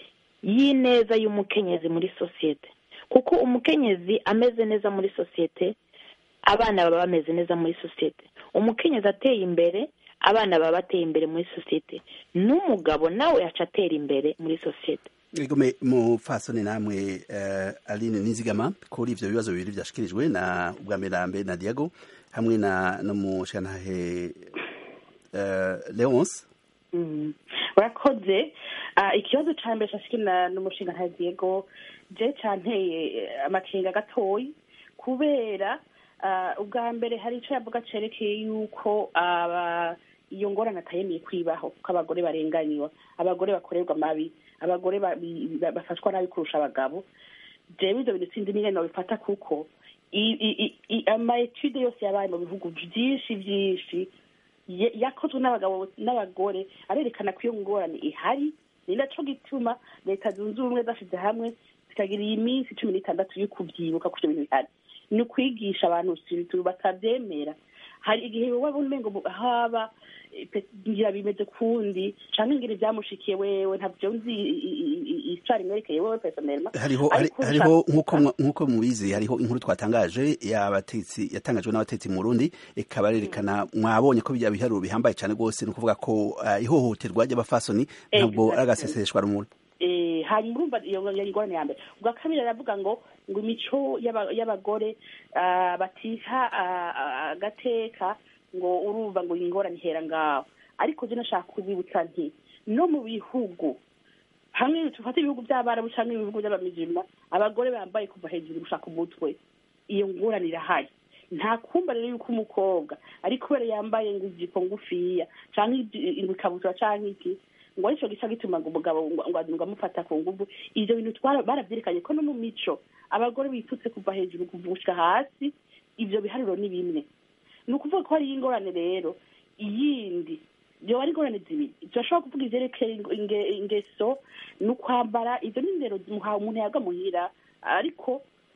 y'ineza y'umukenyezi muri sosiyete kuko umukenyezi ameze neza muri sosiyete abana baba bameze neza muri sosiyete umukenyezi ateye imbere abana baba bateye imbere muri sosiyete n'umugabo nawe yaca atera imbere muri sosiyete Igome mufasone namwe uh, Aline Nizigama kuri ivyo bibazo bibiri vyashikirijwe na Ubwamerambe na Diego hamwe na no mushantahe uh, Leonce urakoze ikibazo ca mbere cashikira n'umushinga nta Diego je canteye amakenga gatoyi kubera ubwa mbere hari icyo yavuga cyerekeye yuko iyo ngorane atayemeye kwibaho ko abagore barenganiwe abagore bakorerwa amabi abagore bafashwa nabi kurusha abagabo jewe ibyo bintu sinzi n'ingene babifata kuko amaetude yose yabaye mu bihugu byinshi byinshi yakozwe n'abagabo n'abagore arerekana ko iyo ngorane ihari ni nacyo gituma leta zunze ubumwe zashyize hamwe zikagira iyi minsi cumi n'itandatu yo kubyibuka ko ibyo bintu bihari ni ukwigisha abantu siritu batabyemera hari igihe wowe umengo mu- haba eh, pe- ngira bimeze kundi canke ngira ibyamushikiye wewe ntabyo nzi isitari imwerekeye wewe personnellement hariho hari- Ariko hariho ushaka- nk'uko mwa- nk'uko mubizi hariho inkuru twatangaje y'abatetsi yatangajwe n'abatetsi mu Burundi ikaba yerekana mwabonye ko bijya biharuro bihambaye cyane rwose ni ukuvuga ko eh, ihohoterwa ry'abafasoni ntabwo ari agaseseshwa rumuri eh hanyuma urumva iyo yari ingorane ya mbere ubwa kabiri aravuga ngo ngo imico y'aba- y'abagore ah, batiha ah, ah, agateka ngo urumva ngo ingorane ihera ngaho ariko je nashaka kubibutsa nti no mu bihugu hamwe tufate ibihugu by'abarabu cyangwa ibihugu by'abamijima abagore bambaye kuva hejuru gushaka umutwe iyo ngorane irahari nta kumva rero yuko umukobwa ari kubera yambaye ngo ijipo ngufiya cyangwa ngo ikabutura cyangwa iki ngo aricyo gica gituma ngo umugabo ngo ngo ngo amufata ku nguvu ibyo bintu twara- barabyerekanye ko no mu mico abagore bitutse kuva hejuru kuvushika hasi ibyo biharuro ni bimwe ni ukuvuga ko hariyo ingorane rero iyindi byoba ari ingorane zibiri turashobora kuvuga ivyerekeye inge- inge- ingeso ni ukwambara ibyo ni indero muha- umuntu yaga muhira ariko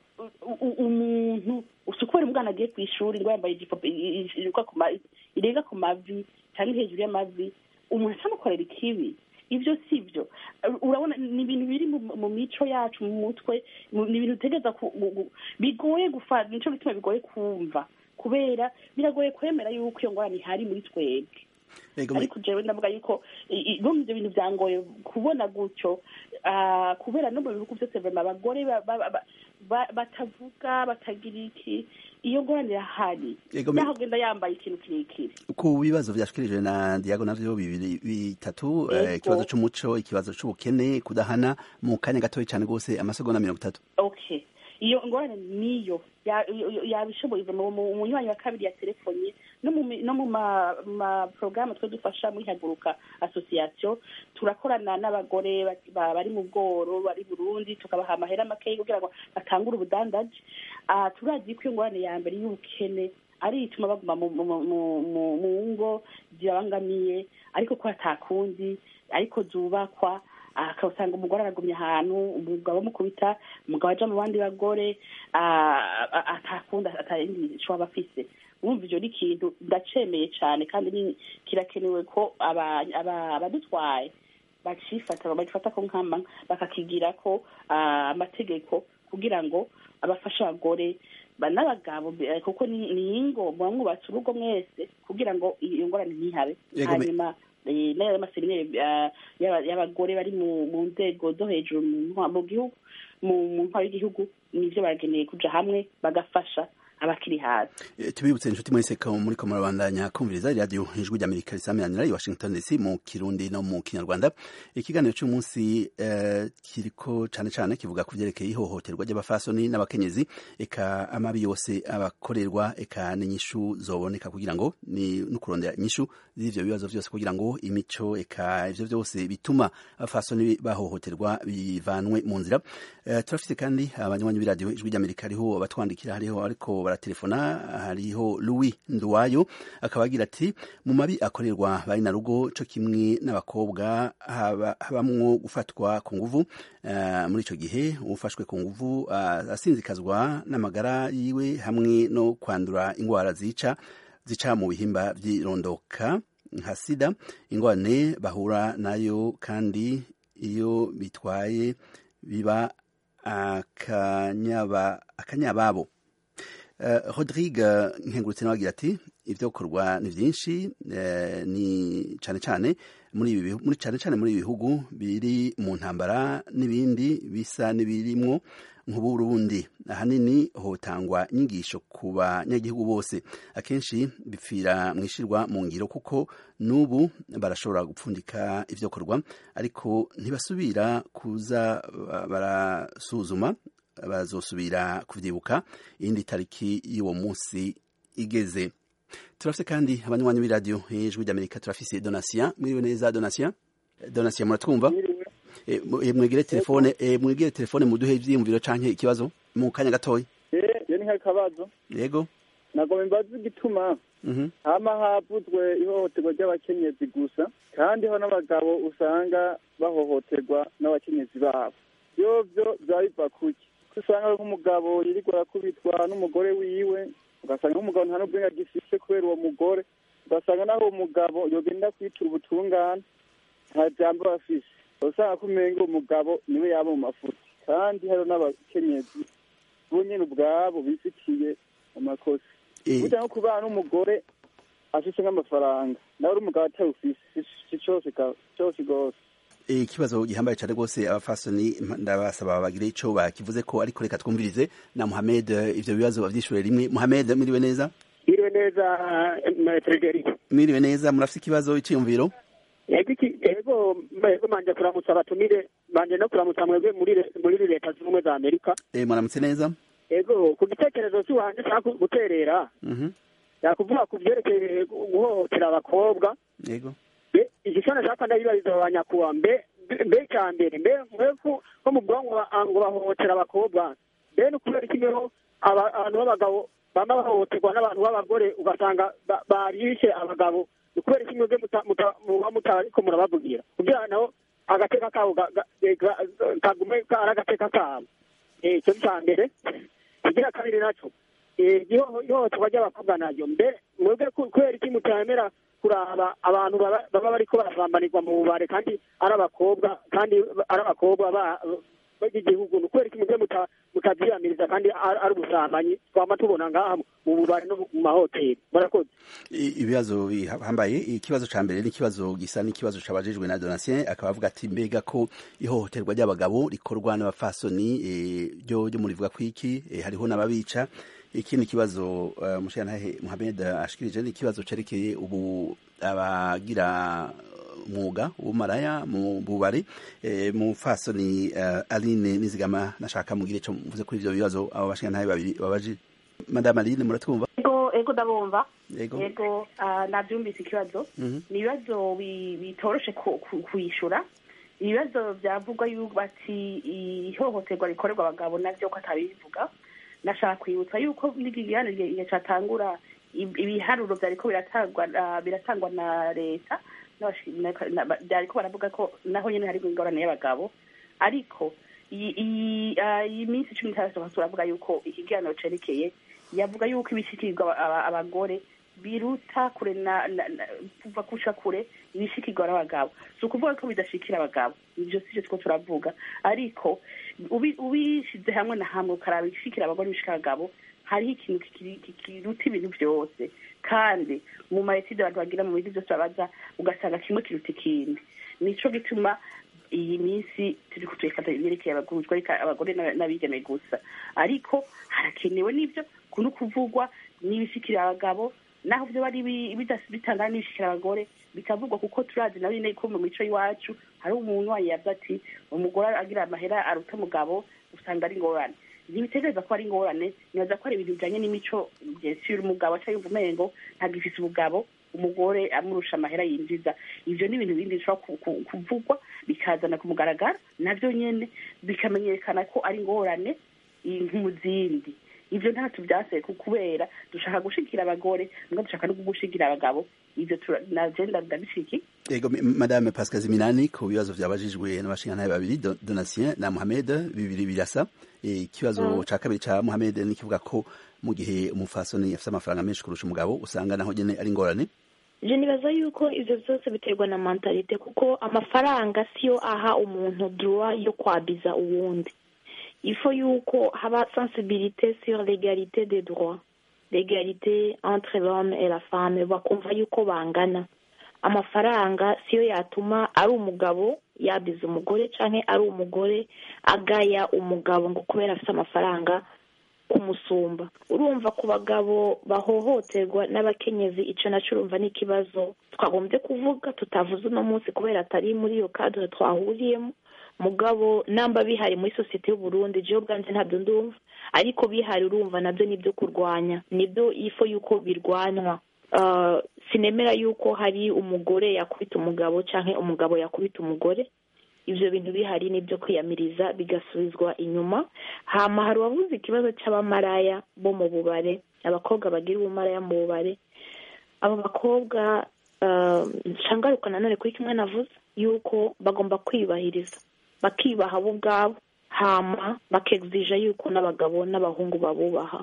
u- u- umuntu usukura umwana agiye ku ishuri ngo yambaye ijipo i- i- irenga ku ma- irenga ku mavi cyangwa hejuru y'amavi umuntu atamukorera ikibi ibyo si byo urabona ni ibintu biri mu mu mico yacu mu mutwe mu- ni ibintu utegereza ku- gu- gu- bigoye gufata nico bituma bigoye kumva kubera biragoye kwemera yuko iyo ngorane ihari muri twebwe Ego, me- ariko jewe ndavuga yuko i- i- no mu ivyo bintu byangoye kubona gutyo ah, kubera no mu bihugu byose vrema abagore ba- ba- ba- ba- batavuga batagira iki iyo ngorane irahari Ego, me- naho ugenda yambaye ikintu kirekire ku bibazo vyashikirijwe na Diago navyo bibiri bitatu eh, Ego. ikibazo c'umuco ikibazo c'ubukene kudahana mu kanya gatoya cyane rwose amasegonda mirongo itatu okay iyo ngorane niyo ya- yo- yo- yabishoboye mu mu- mu nywanyi wa kabiri ya telefoni no mu mi- no mu ma ma porogaramu twe dufasha muri haguruka association turakorana n'abagore ba- ba- bari mu bworo bari burundi tukabaha amahera makeya kugira ngo batangure ubudandaji Ah, turazi ko iyo ngorane ya mbere y'ubukene ari ituma baguma mu mu- mu- mu- mu ngo zibabangamiye ariko ko atakundi ariko zubakwa akasanga umugore aragumye ahantu umugabo amukubita umugabo aja mu bandi bagore ah, ah, atakunda atayindi ico aba afise wumva ivyo ni ikintu ndacemeye cane kandi ni- kirakenewe ko aba- aba- abadutwaye bacifata bagifata ko nkama bakakigira ko ah, amategeko kugira ngo abafashe abagore ba- n'abagabo eh, kuko ni ni ingo muba mwubatse urugo mwese kugira ngo iyo ngorane ntihabe Yego, me- hanyuma eh, n'ayo maseminari ah, y'aba- y'abagore bari mu mu nzego zo hejuru mu ntwa- mu gihugu mu mu ntwaro y'igihugu nivyo barageneye kuja hamwe bagafasha abakiri hasi Eh, tubibutse inshuti mwese ko muri ko murabandanya kumviriza iradiyo ijwi ry'amerika risamiranira i washington dc mu kirundi no mu kinyarwanda ikiganiro cy'umunsi eh, kiriko cane cane kivuga ku vyerekeye ihohoterwa ry'abafasoni n'abakenyezi eka amabi yose abakorerwa eka n'inyishu zoboneka kugira ngo ni no kurondera inyishu z'ivyo bibazo vyose kugira ngo imico eka ivyo vyose bituma abafasoni bahohoterwa bivanwe mu nzira Eh, turafite kandi abanywanyi b'iradiyo ijwi ry'amerika hariho abatwandikira hariho ariko baratelefona hariho louis nduwayo akaba agira ati mu mabi akorerwa bari na rugo co kimwe n'abakobwa haba- habamwo gufatwa ku nguvu eh, muri ico gihe ufashwe ku nguvu ah, asinzikazwa n'amagara yiwe hamwe no kwandura ingwara zica zica mu bihimba vy'irondoka nka sida ingorane bahura nayo kandi iyo bitwaye biba akanyaba akanyababo Uh, Rodrigue nkengurutse nawe agira ati ivyo korwa ni vyinshi eh, ni cane cane muri ibi bihu- muri cane cane muri ibi bihugu biri mu ntambara n'ibindi bisa n'ibirimwo nk'uburundi ahanini hotangwa inyigisho ku banyagihugu bose akenshi bipfira mwishirwa mu ngiro kuko n'ubu barashobora gupfundika ivyo korwa ariko ntibasubira kuza ba- barasuzuma bazosubira kuvyibuka iyindi tariki y'uwo munsi igeze turafise kandi abanywanyi b'iradiyo ijwi ry'amerika turafise donatien mwiriwe neza donatien donatien muratwumva Eh, mu- eh, mwegere telefone eh, mwegere telefone muduhe ivyiyumviro canke ikibazo mu kanya gatoya Eh, iyo ni nk'akabazo yego nagomba imbaza igituma mhm hama havuzwe ihohoterwa ry'abakenyezi gusa kandi ho n'abagabo usanga bahohoterwa n'abakenyezi babo vyovyo vyaba biva kuki ko usanga nk'umugabo yirirwa arakubitwa n'umugore wiwe ugasanga nk'umugabo nta n'ubwenge agifise kubera uwo mugore ugasanga naho uwo mugabo yogenda kwitura ubutungane nta jambo aba afise usanga ko umenga uwo mugabo niwe yaba mu mafuti kandi hariho n'abakenyezi bo nyene ubwabo bifitiye amakosa burya nko kubana n'umugore afise nk'amafaranga nawe uri umugabo atawufise si cose cose rwose ikibazo gihambaye cyane rwose abafasoni ndabasaba bagire ico bakivuze ko ariko reka twumvirize na Mohamed ivyo bibazo bavyishure rimwe Mohamed mwiriwe neza mwiriwe neza Frederic mwiriwe neza murafise ikibazo iciyumviro ego ego manje kuramutsa abatumire manje no kuramutsa mwebwe muri muri leta z'ubumwe za amerika eh muramutse neza ego ku gitekerezo cy'uwanje nshaka guterera yakuvuga ku vyerekeye guhohotera abakobwa yego igishana nshaka ndabibariza abanyakuba mbe mbe cya mbere mbe mweku ko mu bwonko ngo bahohotera abakobwa mbe ni ukubera iki niho abantu b'abagabo bama bahohoterwa n'abantu b'abagore ugasanga barishe abagabo ni ukubera iki mwebwe muba mutariko murabavugira kugira naho agateka kabo kagume ari agateka kabo icyo ni cya mbere igira kabiri naco ihohoterwa ry'abakobwa naryo mbe mwebwe kubera iki mutemera kuraba abantu baba bariko barasambanirwa mu bubare kandi ari abakobwa kandi ari abakobwa b'igihugu ni ukubera iki muvyo mutavyiyamiriza kandi ari ubusambanyi twama tubona ngaha mu bubare no mu mahoteli murakoze ibibazo bihambaye ikibazo ca mbere n'ikibazo gisa n'ikibazo cabajejwe na donatien akaba avuga ati mbega ko ihohoterwa ry'abagabo rikorwa n'abafasoni ryo ryo murivuga kwiki hariho n'ababica ikindi kibazo uh, mushiyantahe Mohamed ashikirije ni ikibazo cerekeye ubu abagira umwuga w'umaraya mu bubari e, mu fasoni uh, Aline Nizigama nashaka mugire ico mvuze kuri ivyo bibazo abo bashiyantahe babiri babaji Madame Aline muratwumva ego ego ndabumva ego ego uh, navyumvise ikibazo mm -hmm. ni ibibazo bitoroshe kuyishura ibibazo vyavugwa yuko bati ihohoterwa rikorerwa abagabo navyo ko atabivuga nashaka kwibutsa yuko n'igiganiro igihe catangura ibiharuro vyariko biratangwa biratangwa na leta vyariko baravuga ko naho nyene hariko ingorane y'abagabo ariko iyi minsi cumi n'itandatu turavuga yuko ikiganiro cerekeye yavuga yuko ibishikirirwa abagore biruta kure na kuva kusha kure ibishikirwa n'abagabo si ukuvuga ko bidashikira abagabo ivyo sivyo two turavuga ariko ubishize hamwe na hamwe ukaraba ibishikira abagore ibishikira abagabo hariho ikintu kiruta ibintu vyose kandi mu maetide abantu bagira mu bintu vyose babaza ugasanga kimwe kiruta ikindi nico gituma iyi minsi turi kutwekata ibyerekeye abagurujwe ariko abagore n'abigeme gusa ariko harakenewe n'ivyo kuno kuvugwa n'ibishikira abagabo naho vyo bari bitangana n'ibishikira abagore bikavugwa kuko turazi nawe nyene ko mu mico y'iwacu hari umuntu wayavuze ati umugore agira amahera aruta umugabo usanga ari ingorane ntibitegereza ko ari ingorane nibaza ko ari ibintu bijanye n'imico vyesira umugabo aca yumva umengo ntabwo ifise ubugabo umugore amurusha amahera yinjiza ivyo ni ibintu bindi bishobora kuvugwa bikazana ku mugaragaro navyo nyene bikamenyekana ko ari ingorane nk'umuzindi ivyo ntatu vyaseye kubera dushaka gushigikira abagore mbwa dushaka no gushigikira abagabo ivyo nagenda ndabishiki ego madame pascal ziminani ku bibazo vyabajijwe n'abashingantahe babiri donatien na mohamed bibiri birasa ikibazo mm. ca kabiri ca mohamed ni kivuga ko mu gihe umufasoni afise amafaranga menshi kurusha umugabo usanga naho nyene ari ingorane je nibaza yuko ivyo vyose biterwa na mentalite kuko amafaranga siyo aha umuntu droit yo kwabiza uwundi il faut yuko haba sensibilité sur l'égalité des droits l'égalité entre l'homme et la femme bakumva yuko bangana amafaranga siyo yatuma ari umugabo yabiza umugore canke ari umugore agaya umugabo ngo kubera afite amafaranga kumusumba urumva ku bagabo bahohoterwa n'abakenyezi ico naco urumva ni ikibazo twagombye kuvuga tutavuze uno munsi kubera atari muri iyo kadre twahuriyemo mugabo namba bihari muri sosiyete y'uburundi jewe ubwanje ntabyo ndumva ariko bihari urumva nabyo nibyo kurwanya nibyo ifo yuko birwanywa uh, sinemera yuko hari umugore yakubita umugabo canke umugabo yakubita umugore ivyo bintu bihari nibyo kwiyamiriza bigasubizwa inyuma hama hari uwavuze ikibazo c'abamaraya bo mu bubare abakobwa bagira ubumaraya mu bubare abo bakobwa uh, nshangaruka nanone kuri kimwe navuze yuko bagomba kwiyubahiriza bakibaha bo ubwabo hama bakegzija yuko n'abagabo n'abahungu babubaha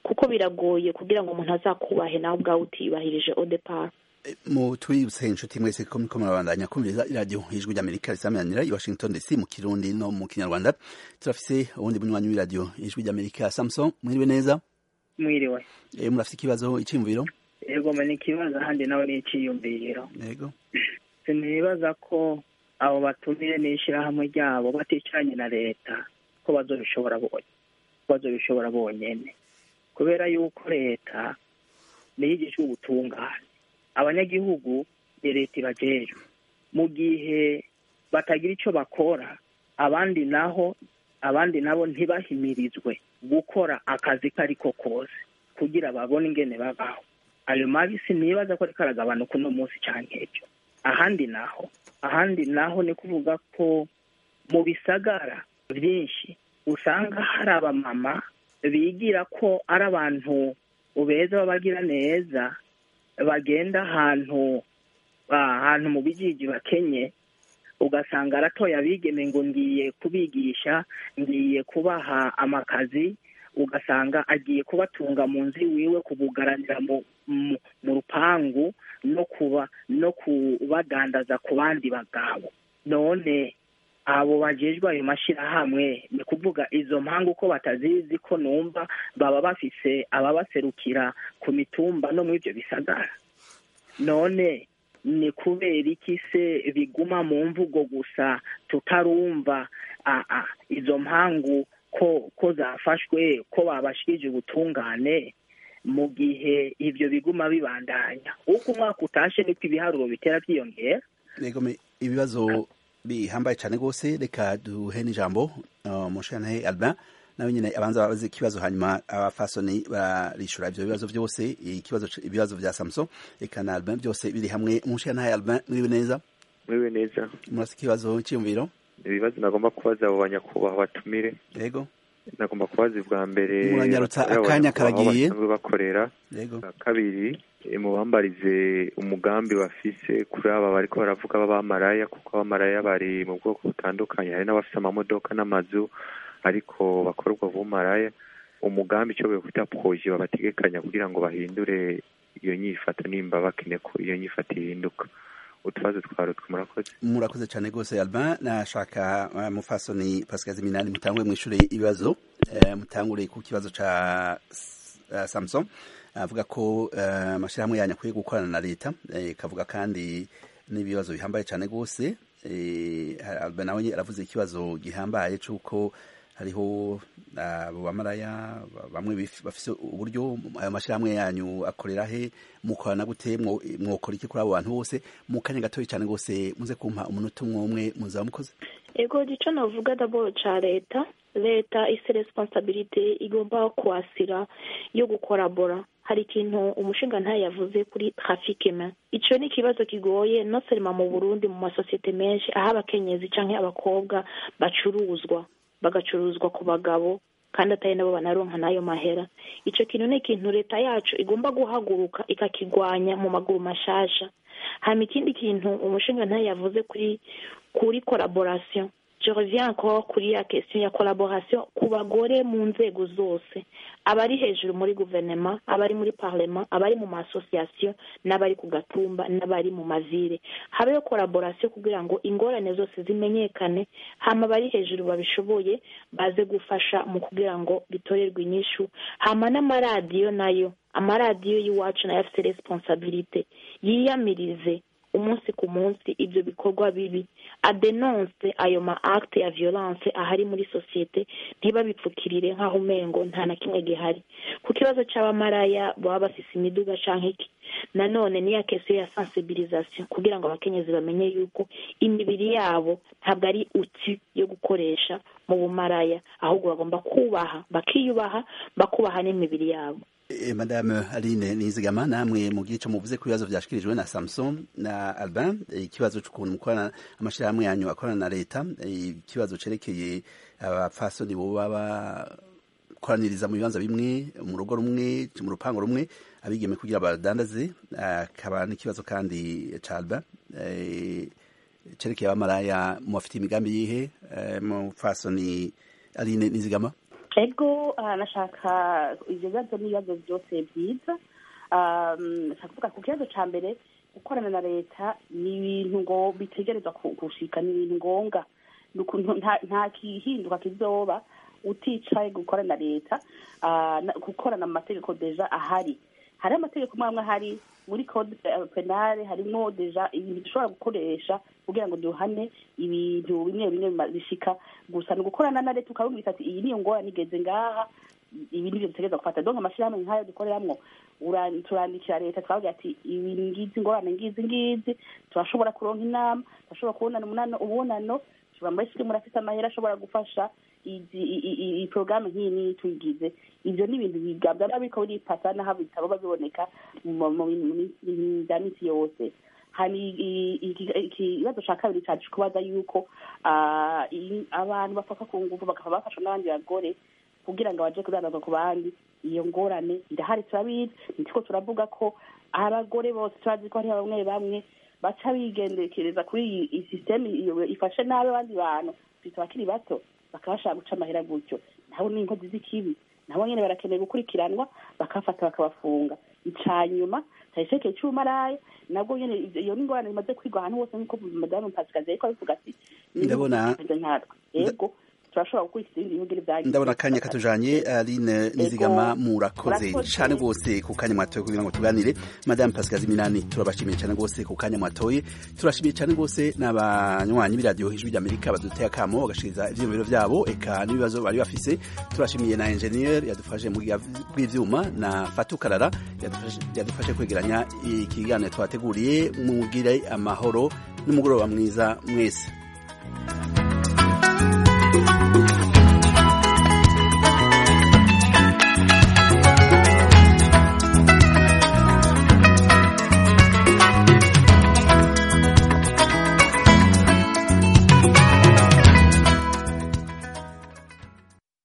kuko biragoye kugira ngo umuntu azakubahe nawe ubwawe utiyubahirije odepara mu twibutse inshuti mwese ko muriko murabandanya kumviriza iradiyo ijwi ry'amerika risamanira i washington dc mu kirundi no mu kinyarwanda turafise uwundi munywanyi w'iradiyo ijwi ry'amerika samson mwiriwe neza mwiriwe e, murafise ikibazo iciyumviro yego mani ikibazo ahandi nawe ni iciyumviro yego sinibaza ko abo batumire n'ishyirahamwe ryabo baticaranye na leta ko bazobishobora bonye bazobishobora bonyene kubera yuko leta niyo igizwe ubutungane abanyagihugu ni leta ibajejwe mu gihe batagira icyo bakora abandi naho abandi nabo ntibahimirizwe gukora akazi ko ariko kose kugira babone ingene babaho ayo mabi sinibaza ko ariko aragabanuka uno munsi cyane nk'ibyo ahandi naho ahandi naho ni kuvuga ko mu bisagara byinshi usanga hari abamama bigira ko ari abantu beza babagira neza bagenda ahantu ahantu mu bijiji bakenye ugasanga aratoya abigeme ngo ngiye kubigisha ngiye kubaha amakazi ugasanga agiye kubatunga mu nzu iwiwe kubugaranira mu mu rupangu no kuba no kubadandaza ku bandi bagabo none abo bajejwe ayo mashyirahamwe ni kuvuga izo mpangu ko batazizi ko numva baba bafise ababaserukira ku mitumba no muri ibyo bisagara none ni kubera iki se biguma mu mvugo gusa tutarumva izo mpangu ko ko zafashwe ko babashirije ubutungane mu gihe ibyo biguma bibandanya uko umwaka utashe niko ibiharuro bitera byiyongera ibibazo bihambaye cyane rwose reka duhe n'ijambo mushanahe albin nawe nyine abanza babaze ikibazo hanyuma abafasoni barishura ibyo bibazo byose ikibazo ibibazo bya samson reka na albin byose biri hamwe mushanahe albin muriwe neza muriwe neza murasa ikibazo cyiyumviro ibibazo nagomba kubaza abo banyakubahwa batumire yego nagomba kubaza ubwa mbere muranyarutsa akanya karagiye bakorera yego kabiri mubambarize umugambi bafise kuri aba bariko baravuga b'abamaraya kuko abamaraya bari mu bwoko butandukanye hari n'abafise amamodoka n'amazu ariko bakorwa bumaraya umugambi icyo kwita proje babategekanya kugira ngo bahindure iyo nyifata nimba bakine ko iyo nyifata ihinduka utubazo twarutwe murakoze murakoze cyane rwose albin nashaka uh, mufasoni pascal ziminani mutangure mwishure ibibazo uh, mutangure ku kibazo ca uh, samson avuga ko amashyirahamwe yanyu akwiye gukorana na leta ikavuga kandi n'ibibazo bihambaye cyane rwose albin nawe aravuze ikibazo gihambaye cy'uko hariho abo bamaraya bamwe bafise uburyo ayo mashyirahamwe yanyu akorera he mukorana gute mwokora iki kuri abo bantu bose mu kanya gatoya cyane rwose muze kumpa umunota umwe umwe muzaba mukoze ego gico navuga daboro ca leta leta ise responsabilite igomba kwasira yo gukorabora hari ikintu umushinga ntayo yavuze kuri trafike ma ico ni ikibazo kigoye no selima mu burundi mu masosiyete menshi aho abakenyezi canke abakobwa bacuruzwa bagacuruzwa ku bagabo kandi atari nabo banaronka n'ayo mahera ico kintu ni ikintu leta yacu igomba guhaguruka ikakigwanya mu maguru mashasha hama ikindi kintu umushinga ntayo yavuze kuri kuri collaboration je reviens encore kuri ya question ya collaboration ku bagore mu nzego zose abari hejuru muri guverinoma abari muri parlement abari mu masosiyasiyo n'abari ku gatumba n'abari mu mazire habeho collaboration kugira ngo ingorane zose zimenyekane hama abari hejuru babishoboye baze gufasha mu kugira ngo bitorerwe inyishu hama n'amaradiyo nayo amaradiyo y'iwacu nayo afite responsabilite yiyamirize umunsi ku munsi ibyo bikorwa bibi adenonse ayo ma acte ya violence ahari muri sosiyete ntibabipfukirire nk'aho umengo nta na kimwe gihari ku kibazo c'abamaraya baba bafise imiduga canke iki nanone niya kesiyo ya sensibilisation kugira ngo abakenyezi bamenye yuko imibiri yabo ntabwo ari uti yo gukoresha mu bumaraya ahubwo bagomba kubaha bakiyubaha bakubaha n'imibiri yabo madame aline nizigama namwe mu gice muvuze ku bibazo byashikirijwe na samson na albin ikibazo cy'ukuntu mukorana amashyirahamwe yanyu akorana na leta ikibazo cerekeye abapfasoni boba bakoraniriza mu bibanza bimwe mu rugo rumwe mu rupango rumwe abigeme kugira badandaze akaba n'ikibazo kandi ca albin cerekeye abamaraya mubafitiye imigambi yihe mupfasoni aline nizigama ego ah, nashaka ibyo bibazo n'ibibazo byose byiza Ah, nshaka kuvuga ku kibazo ca mbere gukorana na leta ni ibintu ngo bitegerezwa ku- gushika ni ibintu ngombwa Ni ukuntu nta nta kihinduka kizoba uticaye gukorana na leta ah, na- gukorana mu mategeko deja ahari hari amategeko amwe amwe ahari muri code eh, penale harimo deja ibintu dushobora gukoresha kugira ngo duhane ibintu bimwe bimwe bima- bishika gusa ni ugukorana na leta ukabumvise ati iyi niyo ngorane igeze ngaha ibi nivyo dutegereza gufata donc amashirahamwe nk'ayo dukoreramwo ura- turandikira leta twavuga ati ibi ngizi ingorane ngizi ngizi turashobora kuronka inama turashobora kubonana umunano ubonano tuba muri sike murafise amahera ashobora gufasha izi i- i- i- i- porogaramu nk'iyi niyi tuyigize ivyo ni ibintu bigabwa biba biriko biripasa n'aho bitaba biboneka mu mu- mu bintu bya misi yose hari i- i- iki- ikibazo ca kabiri cacu kubaza yuko ah, i- abantu bafaka ku nguvu bakaba bafashwa n'abandi bagore kugira ngo baje kudandaza ku bandi iyo ngorane irahari turabizi nitiko turavuga ko abagore bose turazi ko hariho bamwe bamwe baca bigendekereza kuri iyi iyi sisiteme iyo ifashe nabi abandi bantu twita abakiri bato bakaba bashaka guca amahera gutyo nabo ni inkozi z'ikibi nabo nyene barakeneye gukurikiranwa bakafata bakabafunga ica nyuma tayisekeye cy'umaraya nabwo nyene ivyo- iyo ni ingorane imaze kwigwa ahantu hose nk'uko madamu pasikazi yariko abivuga ati Ndabona- "Nimeze nkatwe yego turashobora gukurikiza ibindi bihugu byagiye ndabona akanya katujanye aline nizigama Ego. murakoze Murakoze. cane rwose ku kanya mwatoye kugira ngo tuganire madame pasikazi minani turabashimiye cane rwose ku kanya mwatoye turashimiye cane rwose n'abanywanyi b'iradiyo ijwi ry'amerika baduteye akamo bagashikiriza ivyiyumviro vyabo eka n'ibibazo bari bafise turashimiye na engineer yadufashe mu bwiga bw'ivyuma na fatukarara yadufashe yadufashe kwegeranya ikiganiro twateguriye mugire amahoro n'umugoroba mwiza mwese